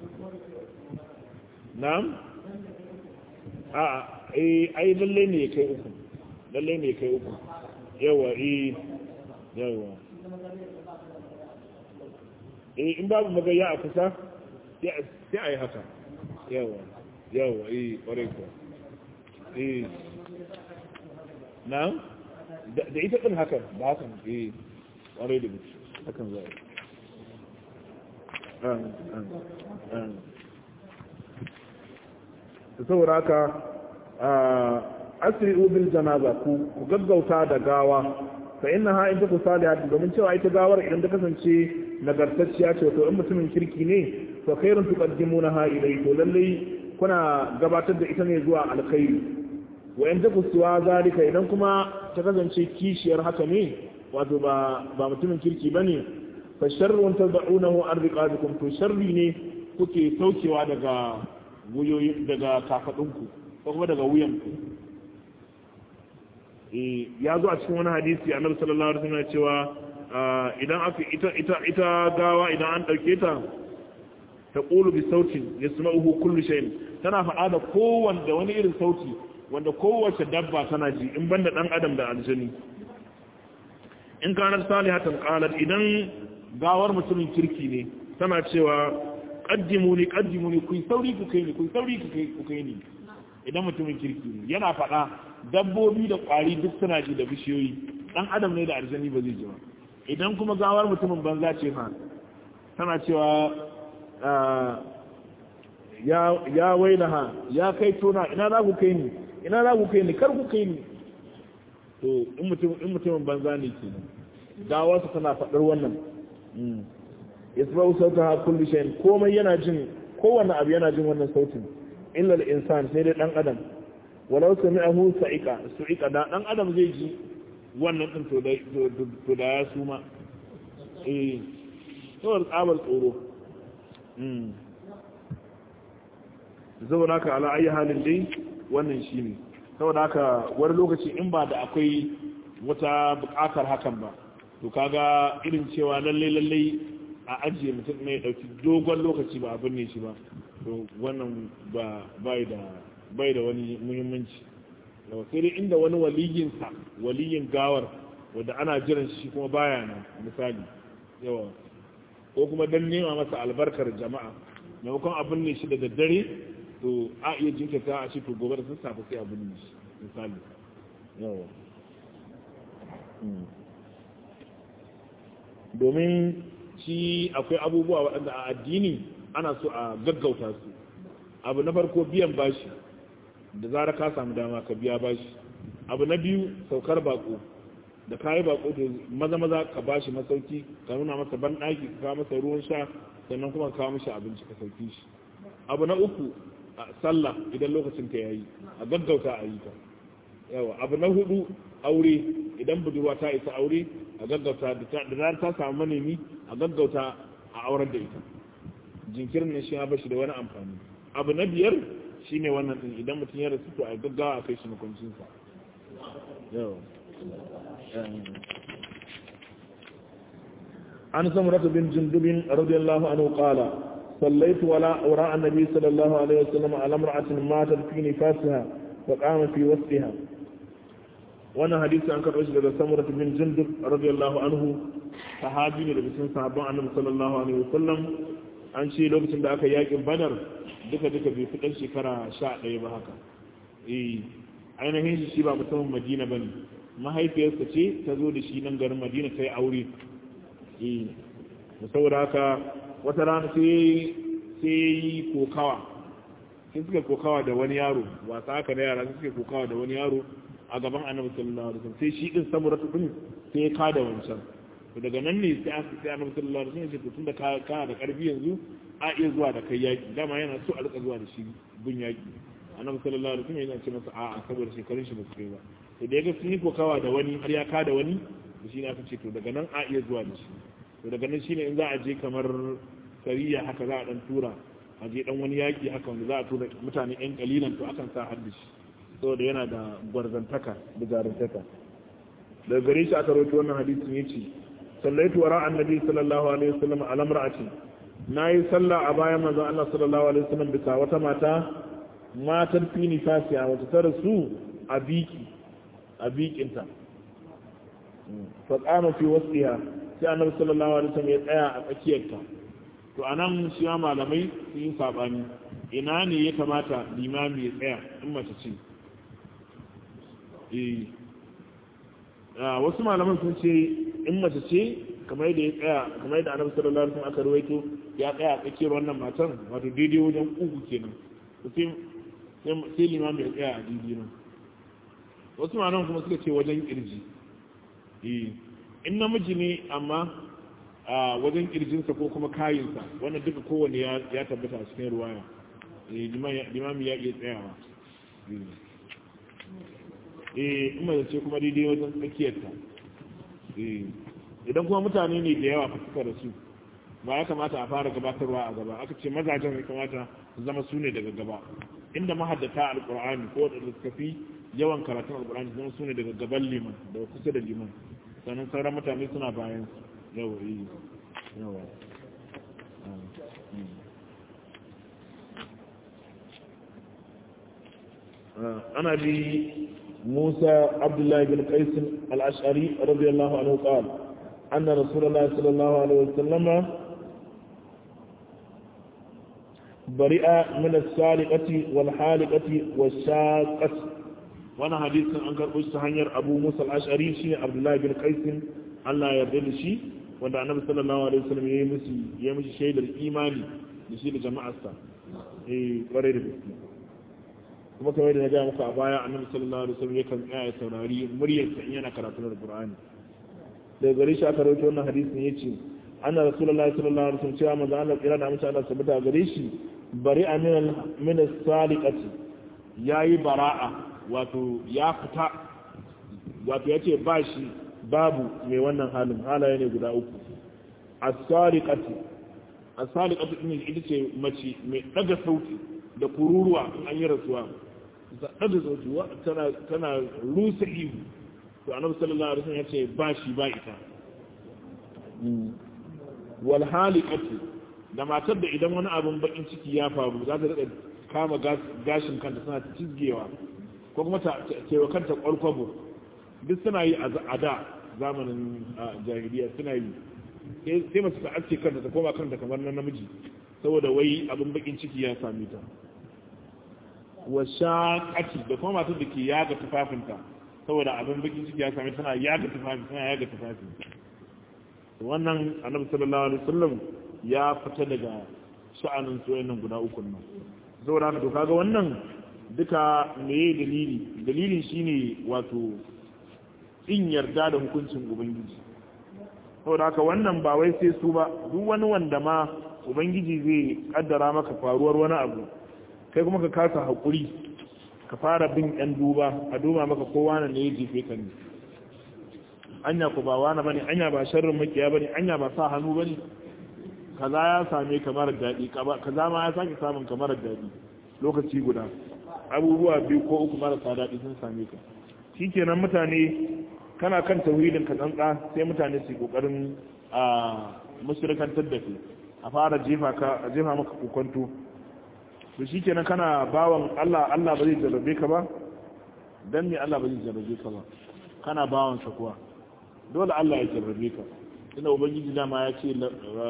na'am a ai lalle ne ya kai uku lalle ne ya kai uku yawa eh yawa eh in babu magaya a kusa sai a yi haka yawa yawa eh ƙwarai ko eh na'am da ita ɗin hakan ba hakan eh ƙwarai da mutu hakan za a yi saboda haka asiri bil janaza ku ku gaggauta da gawa fa inna ha in ta kusalihat domin cewa ita gawar idan ta kasance nagartacciya ce to in mutumin kirki ne to khairun tuqaddimunaha ilai to lalle kuna gabatar da ita ne zuwa alkhairi wa in ta kusuwa zalika idan kuma ta kasance kishiyar haka ne wato ba ba mutumin kirki bane fa sharrun tad'unahu an riqabikum to sharri ne kuke saukewa daga wuyoyi daga kafadunku ko kuma daga wuyanku eh ya zo a cikin wani hadisi annabi sallallahu alaihi wasallam cewa idan aka ita ita ita gawa idan an dauke ta ta qulu bi sautin yasma'uhu kullu shay'in tana faɗa da kowanne wani irin sauti wanda kowace dabba tana ji in banda dan adam da aljani in kanar salihatan qalat idan gawar mutumin kirki ne tana cewa qaddimuni qaddimuni ku sauri ku kai ni ku sauri ku kai ku kai ni idan mutumin kirki ne yana faɗa dabbobi da ƙwari duk suna ji da bishiyoyi dan adam ne da aljani ba zai ji ba idan kuma gawar mutumin banza ce fa tana cewa ya ya wailaha ya kai tona ina za ku kai ni ina za ku kai ni kar ku kai ni to in mutum in mutumin banza ne kenan gawarsa tana faɗar wannan yasma'u sautaha kullu shay'in komai yana jin kowanne abu yana jin wannan sautin illa al-insan sai dai dan adam walau sami'ahu sa'iqa su'iqa da dan adam zai ji wannan din to da to da ya suma eh to tsabar tsoro mm saboda haka ala ayi halin dai wannan shine saboda haka wani lokaci in ba da akwai wata bukatar hakan ba to kaga irin cewa lalle lalle a ajiye mutum ne ya dauki dogon lokaci ba abin ne shi ba to wannan ba bai da bai da wani muhimmanci yau sai dai inda wani waliyinsa waliyin gawar wanda ana jiran shi kuma baya na misali yawa ko kuma dan nema masa albarkar jama'a maimakon abin ne shi da daddare to a iya jinkirta a shi to gobe da sassafe sai abin ne shi misali yawa domin shi akwai abubuwa waɗanda a addini ana so a gaggauta su abu na farko biyan bashi da zara ka samu dama ka biya bashi abu na biyu saukar bako da kayi bako to maza maza ka bashi masauki ka nuna masa ban ɗaki ka kawo masa ruwan sha sannan kuma ka kawo mishi abinci ka sauki shi abu na uku sallah idan lokacin ta yayi a gaggauta a yi ta yawa abu na hudu aure idan budurwa ta isa aure a gaggauta da zarar ta samu manemi a gaggauta a aurar da ita jinkirin nan shi ya bashi da wani amfani abu na biyar shine wannan din idan mutum ya rasu to a gaggawa a kai shi makwancinsa yawa عن سمرة بن جندب رضي الله عنه قال صليت ولا وراء النبي صلى الله عليه وسلم على امرأة ماتت في نفاسها فقام في وسطها وانا حديث عن كرش لدى سمرة بن جندب رضي الله عنه صحابي لدى بسن صحابة النبي صلى الله عليه وسلم an ce lokacin da aka yakin badar duka duka bai fi ɗan shekara sha ɗaya ba haka eh ainihin shi ba musamman madina ba ne mahaifiyarsa ce ta zo da shi nan garin madina ta yi aure da saboda haka wata rana sai yi kokawa sai suka kokawa da wani yaro wasa haka da yara suka kokawa da wani yaro a gaban annabi sallallahu alaihi wasallam sai shi din samura din sai ya kada wancan to daga nan ne sai aka sai annabi sallallahu alaihi wasallam ya ce tunda ka ka da karfi yanzu a iya zuwa da kai yaki dama yana so a rika zuwa da shi bin yaki annabi sallallahu alaihi wasallam yana ce masa a'a saboda shekarun shi ba su kai ba to da ya ga sun yi kokawa da wani har ya kada wani da shi ne aka ce to daga nan a iya zuwa da shi to daga nan shine in za a je kamar sariya haka za a dan tura a je dan wani yaki haka wanda za a tura mutane yan kalilan to akan sa hadda shi saboda yana da gwarzantaka da jarumtaka daga gare shi aka rawaito wannan hadisin yace sallaitu wara annabi sallallahu alaihi wasallam ala mar'ati nayi sallah a bayan manzon Allah sallallahu alaihi wasallam bisa wata mata matar fi nifasiya wata ta rasu a biki a bikinta fa qama fi wasiha sai annabi sallallahu alaihi wasallam ya tsaya a tsakiyarta to anan shi ma malamai sun yi sabani ina ne ya kamata limami ya tsaya in mace ce eh wasu malaman sun ce in mace ce kamar yadda ya tsaya kamar yadda annabi sallallahu alaihi wasallam aka rawaito ya tsaya a tsakiyar wannan matan wato daidai wajen uku kenan sai sai limami ya tsaya a daidai nan wasu malaman kuma suka ce wajen kirji eh in namiji ne amma a wajen kirjinsa ko kuma kayinsa wannan duka kowane ya tabbata a cikin ruwaya limami ya iya tsayawa eh in mace ce kuma daidai wajen tsakiyarta idan kuma mutane ne da yawa suka da su ba ya kamata a fara gabatarwa a gaba aka ce mazajen ya kamata su zama su ne daga gaba inda mahaddata alkur'ani ko da suka fi yawan karatun alkur'ani zama su ne daga gaban liman da kusa da liman sannan sauran mutane suna bayan yawa yi yawa ana bi موسى عبد الله بن قيس الأشعري رضي الله عنه قال أن رسول الله صلى الله عليه وسلم برئ من السالقة والحالقة والشاقة وانا حديث أنكر أستهنير أبو موسى الأشعري شيء عبد الله بن قيس الله يرضي شيء wanda annabi sallallahu alaihi wasallam ya yi musu ya mishi shaidar imani da shi da jama'arsa eh kware da gaske kuma kamar da na gaya muku a baya annabi sallallahu alaihi wasallam yakan tsaya ya saurari muryarsa in yana karatu da Qur'ani daga gare shi aka rawaito wannan hadisin yace anna rasulullahi sallallahu alaihi wasallam cewa manzo Allah kira da amince Allah sabata gare shi bari'a min min as-saliqati yayi bara'a wato ya fita wato yace ba shi babu mai wannan halin halaye ne guda uku as-saliqati as-saliqati din ita ce mace mai daga sauti da kururuwa in an yi rasuwa zaɗa da zaujuwa tana rusa ihu to annabi sallallahu alaihi wasallam ya ce ba shi ba ita wal haliqatu da matar da idan wani abin bakin ciki ya faru za ta rika kama gashin kanta suna cizgewa ko kuma ta cewa kanta kwalkwabo duk suna yi a da zamanin jahiliya suna yi sai mace ta aske kanta ta koma kanta kamar na namiji saboda wai abin bakin ciki ya same ta wa shaƙaci da kuma matar da ke yaga tufafinta saboda abin bakin ciki ya same tana yaga tufafi tana yaga tufafi wannan annabi sallallahu alaihi wasallam ya fita daga sha'anin soyayyen guda uku nan saboda haka to kaga wannan duka meye dalili dalilin shine wato in yarda da hukuncin ubangiji saboda haka wannan ba wai sai su ba duk wani wanda ma ubangiji zai kaddara maka faruwar wani abu kai kuma ka kasa haƙuri ka fara bin yan duba a duba maka kowa ne ya jefe ka ne anya ku ba wani bane anya ba sharrin makiya bane anya ba sa hannu bane kaza ya same ka mara daɗi kaza ma ya sake samun ka mara daɗi lokaci guda abubuwa biyu ko uku marasa daɗi sun same ka shikenan mutane kana kan tauhidin ka tsantsa sai mutane su kokarin a mushrikantar da kai a fara jefa ka jefa maka kokonto to shikenan kana bawan Allah Allah ba zai jarrabe ka ba dan me Allah ba zai jarrabe ka ba kana bawan sa kuwa dole Allah ya jarrabe ka ina ubangiji dama ya ce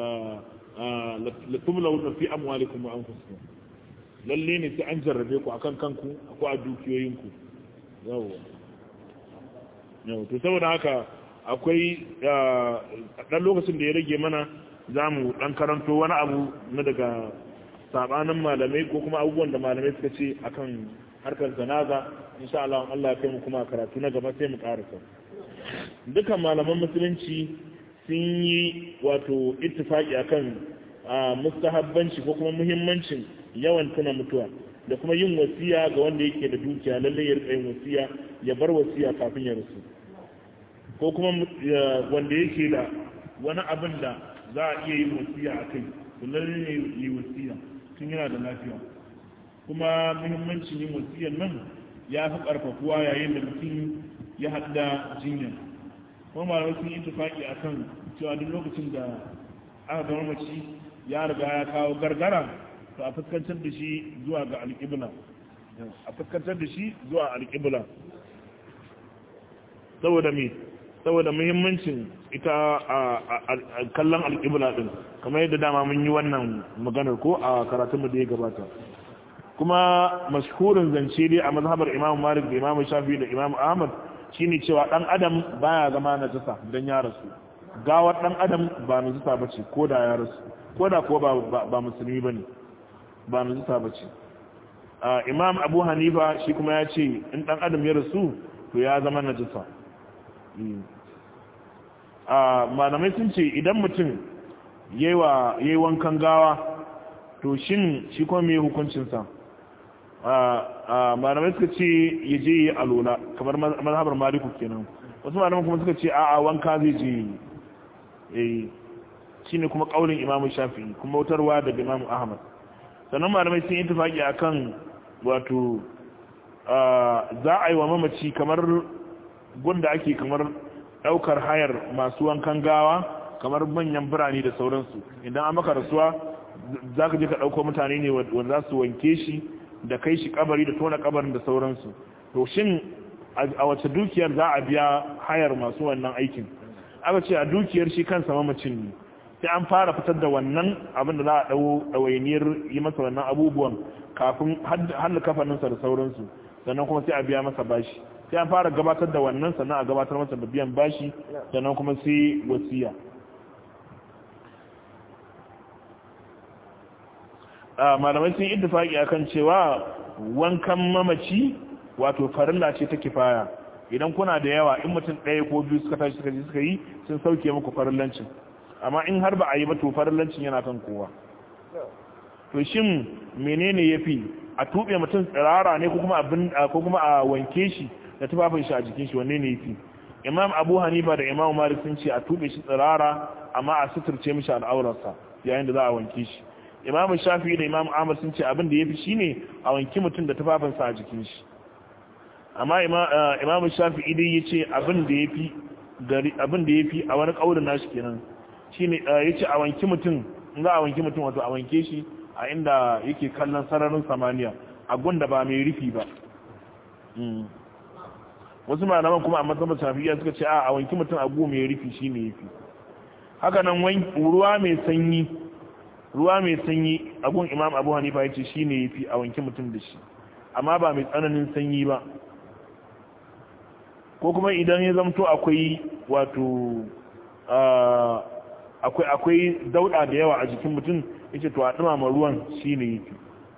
la tumla fi amwalikum wa anfusikum lalle ne sai an jarrabe ku akan kanku ko a dukiyoyinku yawa yau to saboda haka akwai dan lokacin da ya rage mana za mu dan karanto wani abu na daga sabanin malamai ko kuma abubuwan da malamai suka ce akan harkar zanaza insha Allah Allah ya kai mu kuma karatu na gaba sai mu karasa dukan malaman musulunci sun yi wato ittifaki akan mustahabbanci ko kuma muhimmancin yawan tuna mutuwa da kuma yin wasiya ga wanda yake da dukiya lalle ya rika yin wasiya ya bar wasiya kafin ya rasu ko kuma wanda yake da wani abin da za a iya yin wasiya a kai lalle ne yi wasiya tun yana da lafiya kuma muhimmancin yin wasiyan nan ya fi karfafuwa yayin da mutum ya haɗa jinya kuma malamai sun yi tufaki a kan cewa duk lokacin da aka gama mace ya riga ya kawo gargara to a fuskantar da shi zuwa ga alƙibla a fuskantar da shi zuwa alƙibla saboda me saboda muhimmancin ita a kallon alƙibla din kamar yadda dama mun yi wannan maganar ko a karatunmu da ya gabata kuma mashhurin zance dai a mazhabar imam malik da imam shafi da imam ahmad shine cewa dan adam baya zama najasa dan ya rasu gawar dan adam ba najasa bace ko da ya rasu ko da ko ba ba musulmi bane ba najasa bace imam abu hanifa shi kuma ya ce in dan adam ya rasu to ya zama najasa malamai sun ce idan mutum yayi wankan gawa to shin shi kuma me hukuncinsa malamai suka ce ya je yi alola kamar mazhabar maliku kenan wasu malamai kuma suka ce a'a wanka zai je yi shi ne kuma kaulin imamu shafi kuma wutarwa daga imamu ahmad sannan malamai sun yi tufaki a kan wato za a yi wa mamaci kamar gunda ake kamar daukar hayar masu wankan gawa kamar manyan birane da sauransu idan an maka rasuwa za ka je ka ɗauko mutane ne wanda za su wanke shi da kai shi kabari da tona kabarin da sauransu to shin a wace dukiyar za a biya hayar masu wannan aikin aka ce a dukiyar shi kansa mamacin ne sai an fara fitar da wannan abin da za a ɗau ɗawainiyar yi masa wannan abubuwan kafin hannu kafaninsa da sauransu sannan kuma sai a biya masa bashi sai an fara gabatar da wannan sannan a gabatar masa da biyan bashi sannan kuma sai wasiya malamai sun ittifaki akan cewa wankan mamaci wato farilla ce ta kifaya idan kuna da yawa in mutum ɗaya ko biyu suka tashi suka ji suka yi sun sauke muku farillancin amma in har ba a yi ba to farillancin yana kan kowa to shin menene yafi a tuɓe mutum tsirara ne ko kuma abin ko kuma a wanke shi da tufafin shi a jikin shi wanne ne yafi imam abu hanifa da imam malik sun ce a tuɓe shi tsirara amma a suturce mishi al'aurarsa yayin da za a wanke shi imamu shafi da imamu ahmad sun ce abin da ya fi shi ne a wanki mutum da tufafinsa a jikin shi amma imamu shafi idan ya ce abin da ya fi a wani ƙaurin nashi kenan shi ne ya ce a wanki mutum in za a wanki mutum wato a wanke shi a inda yake kallon sararin samaniya a gunda ba mai rufi ba wasu malaman kuma a matsayin shafiya suka ce a wanki mutum a gu mai rufi shi ne ya fi haka nan ruwa mai sanyi ruwa mai sanyi agun imam abu hanifa ya ce shi ne ya fi a wanke mutum da shi amma ba mai tsananin sanyi ba ko kuma idan ya zamto akwai wato akwai akwai dauda da yawa a jikin mutum ya ce to a dumama ruwan shi ne ya fi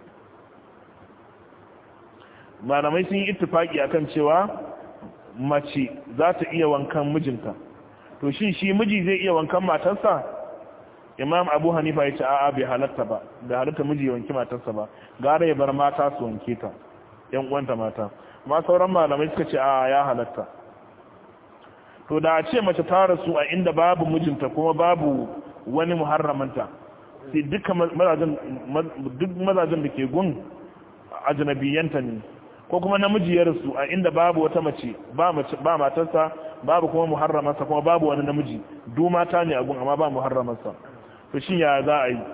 malamai sun yi ittifaki akan cewa mace za ta iya wankan mijinta to shi shi miji zai iya wankan matarsa imam abu hanifa ya ce a'a bai halatta ba bai halatta miji ya wanki matarsa ba gara ya bar mata su wanke ta yan uwanta mata ma sauran malamai suka ce a'a ya halatta to da a ce mace ta rasu a inda babu mijinta kuma babu wani muharramanta sai duka mazajen duk mazajen da ke gun ajnabiyanta ne ko kuma namiji ya rasu a inda babu wata mace ba mace ba matarsa babu kuma muharramarsa kuma babu wani namiji du mata ne a gun amma ba muharramarsa to shin ya za a yi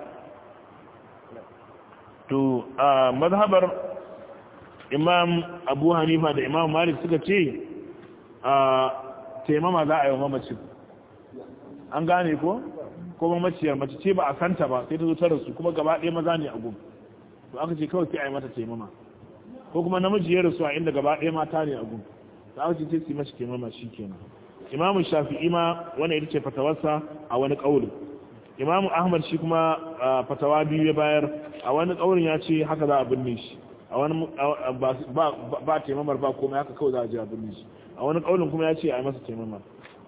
to a mazhabar imam abu hanifa da imam malik suka ce a taimama za a yi wa mamacin an gane ko ko mamaciyar mace ce ba a santa ba sai ta zo ta rasu kuma gaba ɗaya maza ne a gun to aka ce kawai sai a yi mata taimama ko kuma namiji ya rasu a inda gaba ɗaya mata ne a gun da aka ce sai su yi mashi taimama shi kenan imamu shafi'i ma wani ita ce fatawarsa a wani ƙaurin imamu ahmad shi kuma fatawa biyu ya bayar a wani ƙaurin ya ce haka za a binne shi a wani ba taimamar ba komai haka kawai za a je a binne shi a wani ƙaurin kuma ya ce a yi masa taimamar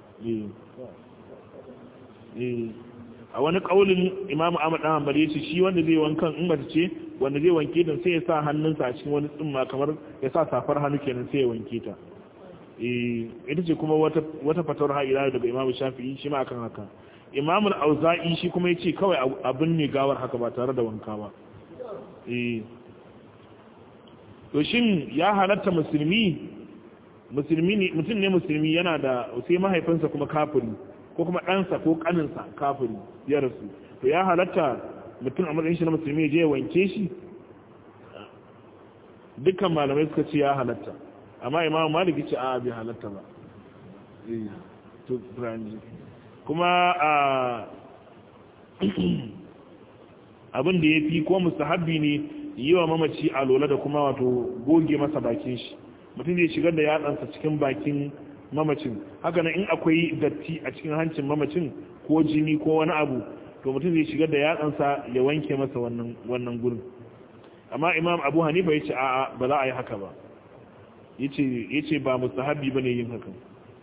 a wani ƙaunin imamu ahmad ɗan hanbali ya ce shi wanda zai wankan in mace ce wanda zai wanke ta sai ya sa hannunsa a cikin wani tsumma kamar ya sa safar hannu kenan sai ya wanke ta ita ce kuma wata fatawar ha'ila daga imamu shafi'i shi ma akan haka imamu auza'i shi kuma ya ce kawai abin ne gawar haka ba tare da wanka ba to shin ya halatta musulmi musulmi ne mutum ne musulmi yana da sai mahaifinsa kuma kafiri ko kuma ɗansa ko ƙaninsa kafiri ya rasu to ya halatta mutum a matsayin shi na musulmi je ya wanke shi dukkan malamai suka ce ya halatta amma imamu maliki ce a bai halatta ba kuma a abin da ya fi ko mustahabbi ne yi wa mamaci a lola da kuma wato goge masa bakin shi mutum zai shigar da yatsansa cikin bakin mamacin haka nan in akwai datti a cikin hancin mamacin ko jini ko wani abu to mutum zai shigar da yatsansa ya wanke masa wannan gurin amma imam abu hanifa ya ce a'a ba za a yi haka ba ya ce ba mustahabi ba ne yin hakan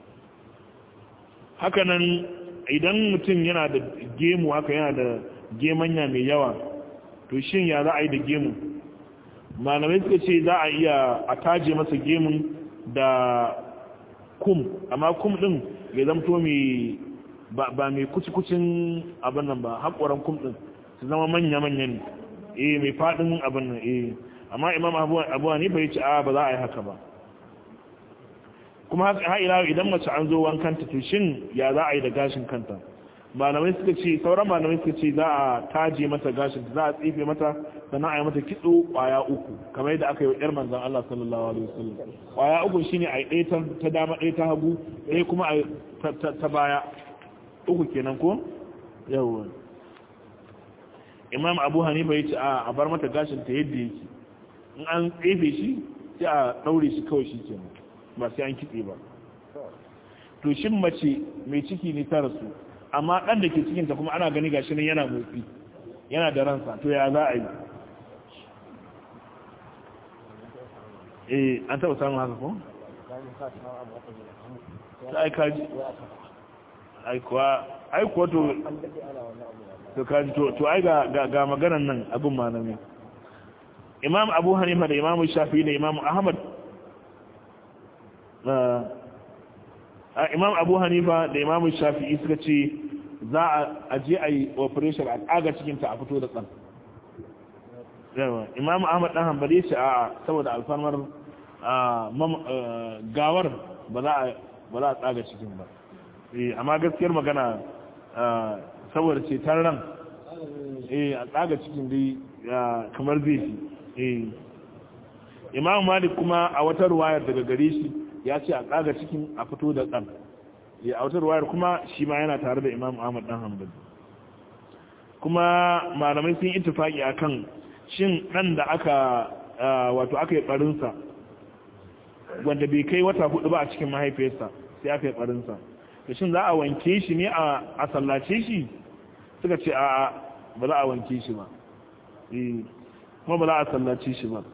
haka nan idan mutum yana da gemu haka yana da gemanya mai yawa to shin ya za a yi da gemu malamai suka ce za a iya a taje masa gemun da kum amma kum din ya zamto mai ba mai kuci-kucin abin nan ba haƙoran kum din su zama manya-manya ne eh mai faɗin abin nan eh amma imam abu hanifa ya ce a ba za a yi haka ba kuma haka ila idan mace an zo wankanta to shin ya za a yi da gashin kanta malamai suka ce sauran malamai suka ce za a taje mata gashin za a tsefe mata sannan a yi mata kitso kwaya uku kamar yadda aka yi wa yar manzan Allah sallallahu alaihi wasallam kwaya uku shine a yi ɗaya ta dama ɗaya ta hagu ɗaya kuma a ta baya uku kenan ko yawwa imam abu hanifa ya ce a bar mata gashin ta yadda yake in an tsefe shi sai a ɗaure shi kawai shi kenan ba sai an kitse ba to shin mace mai ciki ne ta rasu amma ɗan da ke cikinta kuma ana gani gashi nan yana motsi yana da ransa to ya za a yi eh an taɓa samun haka ko? ta aika ji aikuwa aikuwa to to kaji to ai ga maganan nan abin manami imam abu hanifa da imam shafi da imam ahmad imam abu hanifa da imam shafi'i suka ce za a je a yi operation a tsaga cikinta a fito da tsan imam ahmad dan hanbali ce a saboda alfarmar gawar ba za a tsaga cikin ba amma gaskiyar magana saboda ce ran a tsaga cikin dai kamar zai fi imam malik kuma a wata ruwayar daga gare shi ya ce a tsaga cikin a fito da tsan a wata ruwayar kuma shi ma yana tare da imam ahmad dan hanbali kuma malamai sun yi tufaki akan shin dan da aka wato aka yi barinsa wanda bai kai wata hudu ba a cikin mahaifiyarsa sai aka yi barinsa da shin za a wanke shi ne a sallace shi suka ce a ba za a wanke shi ba kuma ba za a sallace shi ba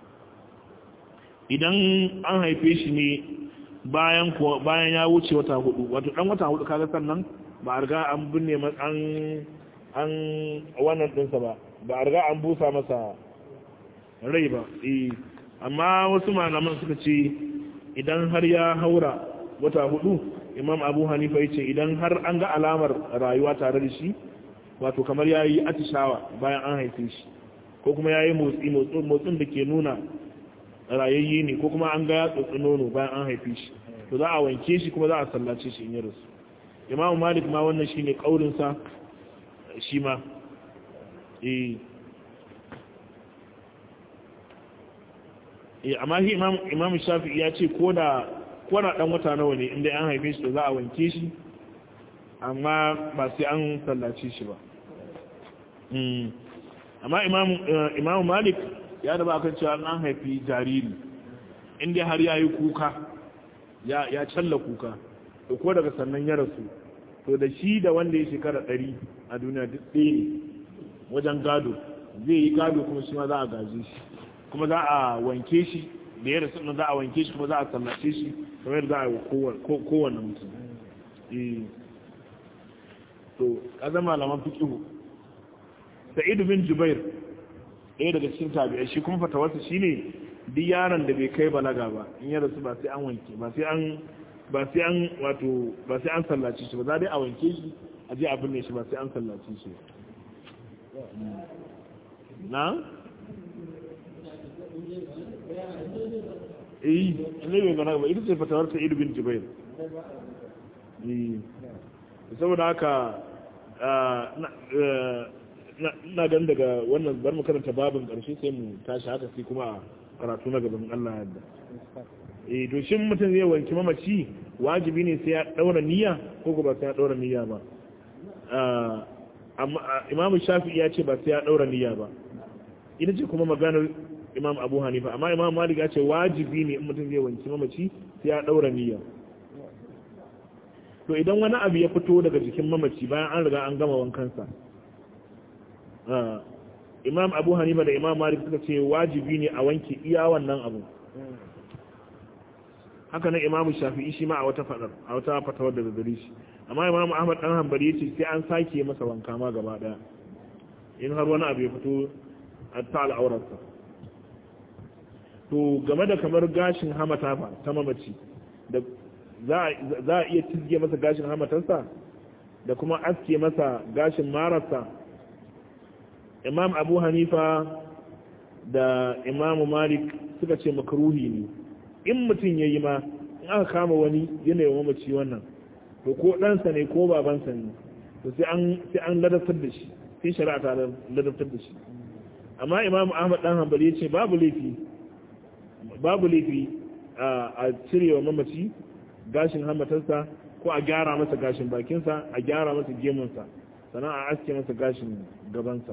idan an haife shi ne bayan bayan ya wuce wata hudu wato dan wata hudu kaga sannan ba a riga an binne an an wannan ɗinsa ba ba a riga an busa masa rai ba eh amma wasu malaman suka ce idan har ya haura wata hudu imam abu hanifa ya ce idan har an ga alamar rayuwa tare da shi wato kamar ya yi atishawa bayan an haife shi ko kuma ya yi motsi motsin da ke nuna rayayye ne ko kuma an ga ya tsotsi nono bayan an haife shi to za a wanke shi kuma za a sallace shi in yi rasu imamu malik ma wannan shi ne ƙaurinsa shi ma eh amma shi imamu shafi ya ce ko da ɗan wata nawa ne inda an haife shi to za a wanke shi amma ba sai an sallace shi ba amma imamu malik ya da ba kan cewa an haifi jariri inda har ya yi kuka ya challa kuka to ko daga sannan ya rasu to da shi da wanda ya shekara ɗari a duniya duk ɗaya ne wajen gado zai yi gado kuma shi ma za a gaji shi kuma za a wanke shi da ya rasu za a wanke shi kuma za a sallace shi kamar za a yi kowane mutum to kaza malaman fiqhu Sa'id bin Jubair ɗaya daga cikin tabi'ai shi kuma fatawarsa shine duk yaron da bai kai balaga ba in ya rasu ba sai an wanke ba sai an ba sai an wato ba sai an sallace shi ba za dai a wanke shi a je a binne shi ba sai an sallace shi na eh ne bai balaga ba ita ce fatawar Sa'id bin Jubair eh saboda haka na gan daga wannan bar mu karanta babin ƙarshe sai mu tashi haka sai kuma karatu na gaban Allah yadda eh to shin mutum zai wanki mamaci wajibi ne sai ya daura niyya ko ba sai ya daura niyya ba amma imamu shafi'i ya ce ba sai ya daura niyya ba ita ce kuma maganar imam abu hanifa amma imam malik ya ce wajibi ne in mutum zai wanki mamaci sai ya daura niyya to idan wani abu ya fito daga jikin mamaci bayan an riga an gama wankansa imam abu hanifa da imam malik suka ce wajibi ne a wanke iya wannan abu haka nan imam shafi'i shi ma a wata fadar a wata fatawar da gare shi amma imam ahmad dan hanbali yace sai an sake masa wanka ma gaba daya in har wani abu ya fito a ta al'aurarsa to game da kamar gashin hamata fa ta mamaci da za a iya tizge masa gashin hamatarsa da kuma aske masa gashin mararsa imam abu hanifa da imamu malik suka ce makaruhi ne in mutum ya yi ma in aka kama wani yanayin mamaci wannan to ko ɗansa ne ko babansa ne to sai an ladabtar da shi sai shari'a ta ladabtar da shi amma imamu ahmad dan hanbali ya ce babu laifi babu laifi a cirewa mamaci gashin hamatarsa ko a gyara masa gashin bakinsa a gyara masa gemunsa sannan a aske masa gashin gabansa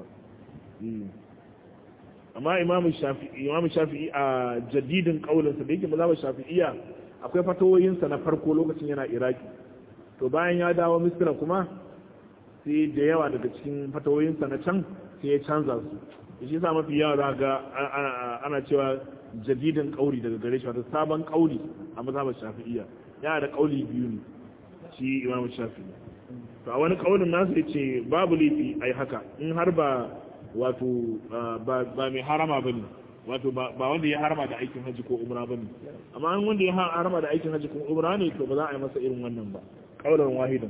amma imamu shafi'i a jadidin kaulinsa da yake mazaba shafi'iya akwai fatawoyinsa na farko lokacin yana iraki to bayan ya dawo misira kuma sai da yawa daga cikin fatawoyinsa na can sai ya canza su da shi sa mafi yawa za ga ana cewa jadidin kauli daga gare shi wata sabon kauli a mazhabar shafi'iyya yana da kauli biyu ne shi imam shafi'i to a wani kaulin nasu ya ce babu laifi ai haka in har ba wato ba mai harama bane wato ba wanda ya harama da aikin haji ko umra bane amma an wanda ya harama da aikin haji ko umra ne to ba za a yi masa irin wannan ba kaulan wahidan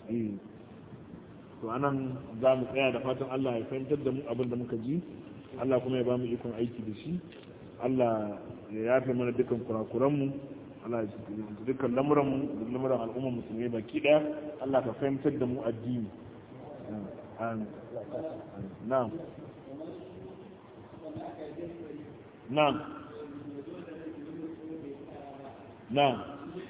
to anan za mu tsaya da fatan Allah ya fahimtar da mu abin da muka ji Allah kuma ya ba mu ikon aiki da shi Allah ya yafe mana dukkan kurakuranmu Allah ya dukkan lamuranmu da lamuran al'ummar musulmai baki daya Allah ka fahimtar da mu addini na'am na'am na'am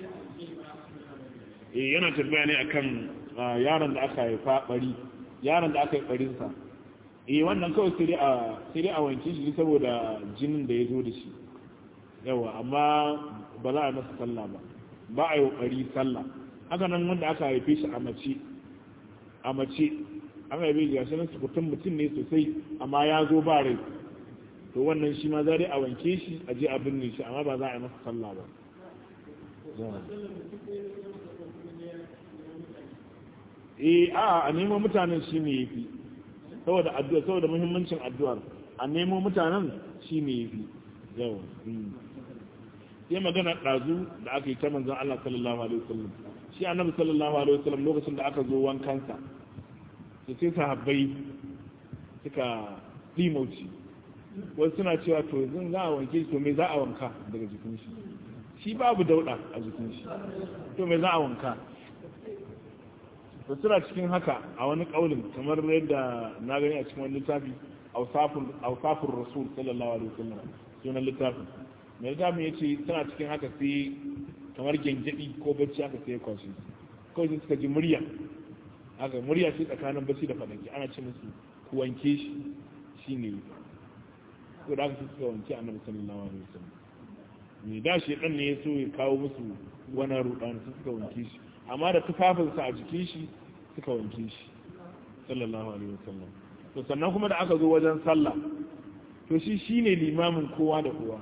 eh yana tafiya ne akan yaron da aka haifa bari yaron da aka yi barinsa eh wannan kawai sai dai a sai dai a wanke shi saboda jinin da ya zo da shi yawa amma ba za a masa sallah ba ba a yi kokari sallah haka nan wanda aka haife shi a mace a mace an haife shi gashi nan sukutun mutum ne sosai amma ya zo ba rai to wannan shi ma za dai a wanke shi a je a binne shi amma ba za a yi masa sallah ba eh a a neman mutanen shi ne yafi saboda addu'a saboda muhimmancin addu'ar a nemo mutanen shine yafi yawa sai magana ɗazu da aka yi ta manzon Allah sallallahu alaihi wasallam shi annabi sallallahu alaihi wasallam lokacin da aka zo wankansa sai sai sahabbai suka limauci wasu suna cewa to yanzu za a wanke shi to me za a wanka daga jikin shi shi babu dauda a jikin shi to me za a wanka to suna cikin haka a wani kaulin kamar yadda na gani a cikin wani littafi ausafin rasul sallallahu alaihi wasallam sunan littafin mai littafin ya ce suna cikin haka sai kamar gyangyaɗi ko bacci aka sai kwashi kawai sai suka ji murya haka murya ce tsakanin bacci da faɗanki ana ce musu ku wanke shi shi ne ko da aka suka wanke annabi sallallahu alaihi wasallam me da shi dan ne ya so ya kawo musu wannan rudan su suka wanke shi amma da tufafinsa a jikin shi suka wanke shi sallallahu alaihi wasallam to sannan kuma da aka zo wajen sallah to shi shine limamin kowa da kowa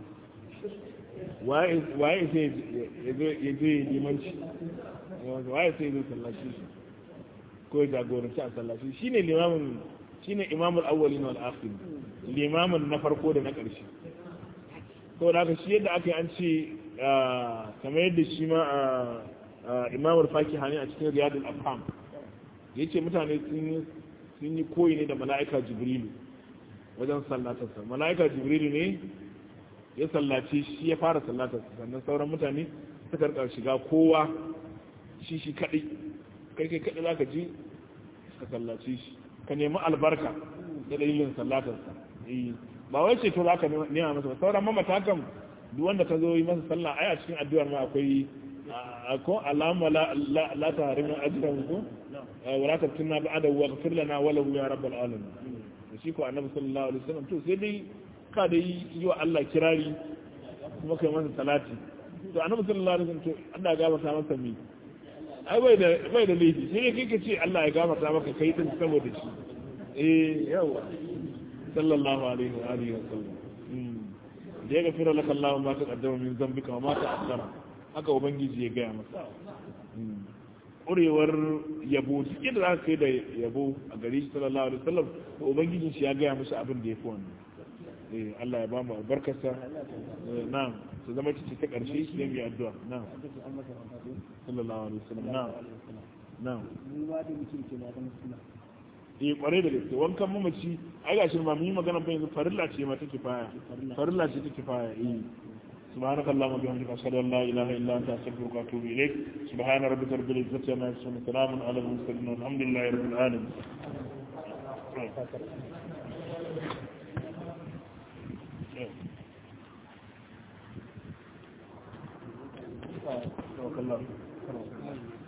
waye waye sai ya zo ya zo limanci waye sai ya zo sallaci shi ko ya jagoranci a sallaci shine limamin shine imamul awwalin wal akhir limamin na farko da na ƙarshe to da haka shi yadda aka yi an ce kamar yadda shi ma imamul fakiha ne a cikin riyadul afham yace mutane sun sun yi koyi ne da mala'ika jibrilu wajen sallatarsa mala'ika jibrilu ne ya sallace shi ya fara sallatarsa sannan sauran mutane suka rika shiga kowa shi shi kadai kai kai kadai zaka ji ka sallace shi ka nemi albarka da dalilin sallatarsa ba wai ce to za ka nema masa ba sauran mamata kan duk wanda ka zo yi masa sallah ai a cikin addu'ar ma akwai ko alama la ta harimin ajiyar ko wala ta tunna ba da wa gafir lana wala ya rabbal alamin da shi ko annabi sallallahu alaihi wasallam to sai dai ka da yi wa Allah kirari kuma kai masa salati to annabi sallallahu alaihi wasallam to Allah ya gafarta masa mi ai bai da bai da laifi sai kai ka ce Allah ya gafarta maka kai din saboda shi eh yawa sallallahu alaihi wa alihi wasallam da ya gafira laka Allah ma ta kaddama min zambika wa ma ta akhara haka ubangiji ya gaya masa ƙurewar yabo duk yadda za ka kai da yabo a gari shi sallallahu alaihi wasallam to ubangijin shi ya gaya masa abin da ya fi wannan eh Allah ya ba mu albarkarsa na'am su zama cici ta ƙarshe shi ne mai addu'a na'am sallallahu alaihi wasallam na'am na'am eh kware da gaske wankan mamaci ai gashi ma mun yi magana ba yanzu farilla ce ma take faya farilla ce take faya eh سبحانك اللهم وبحمدك اشهد ان لا اله الا انت استغفرك واتوب اليك سبحان ربك رب العزه عما يصفون سلام على المرسلين والحمد لله رب العالمين Yeah.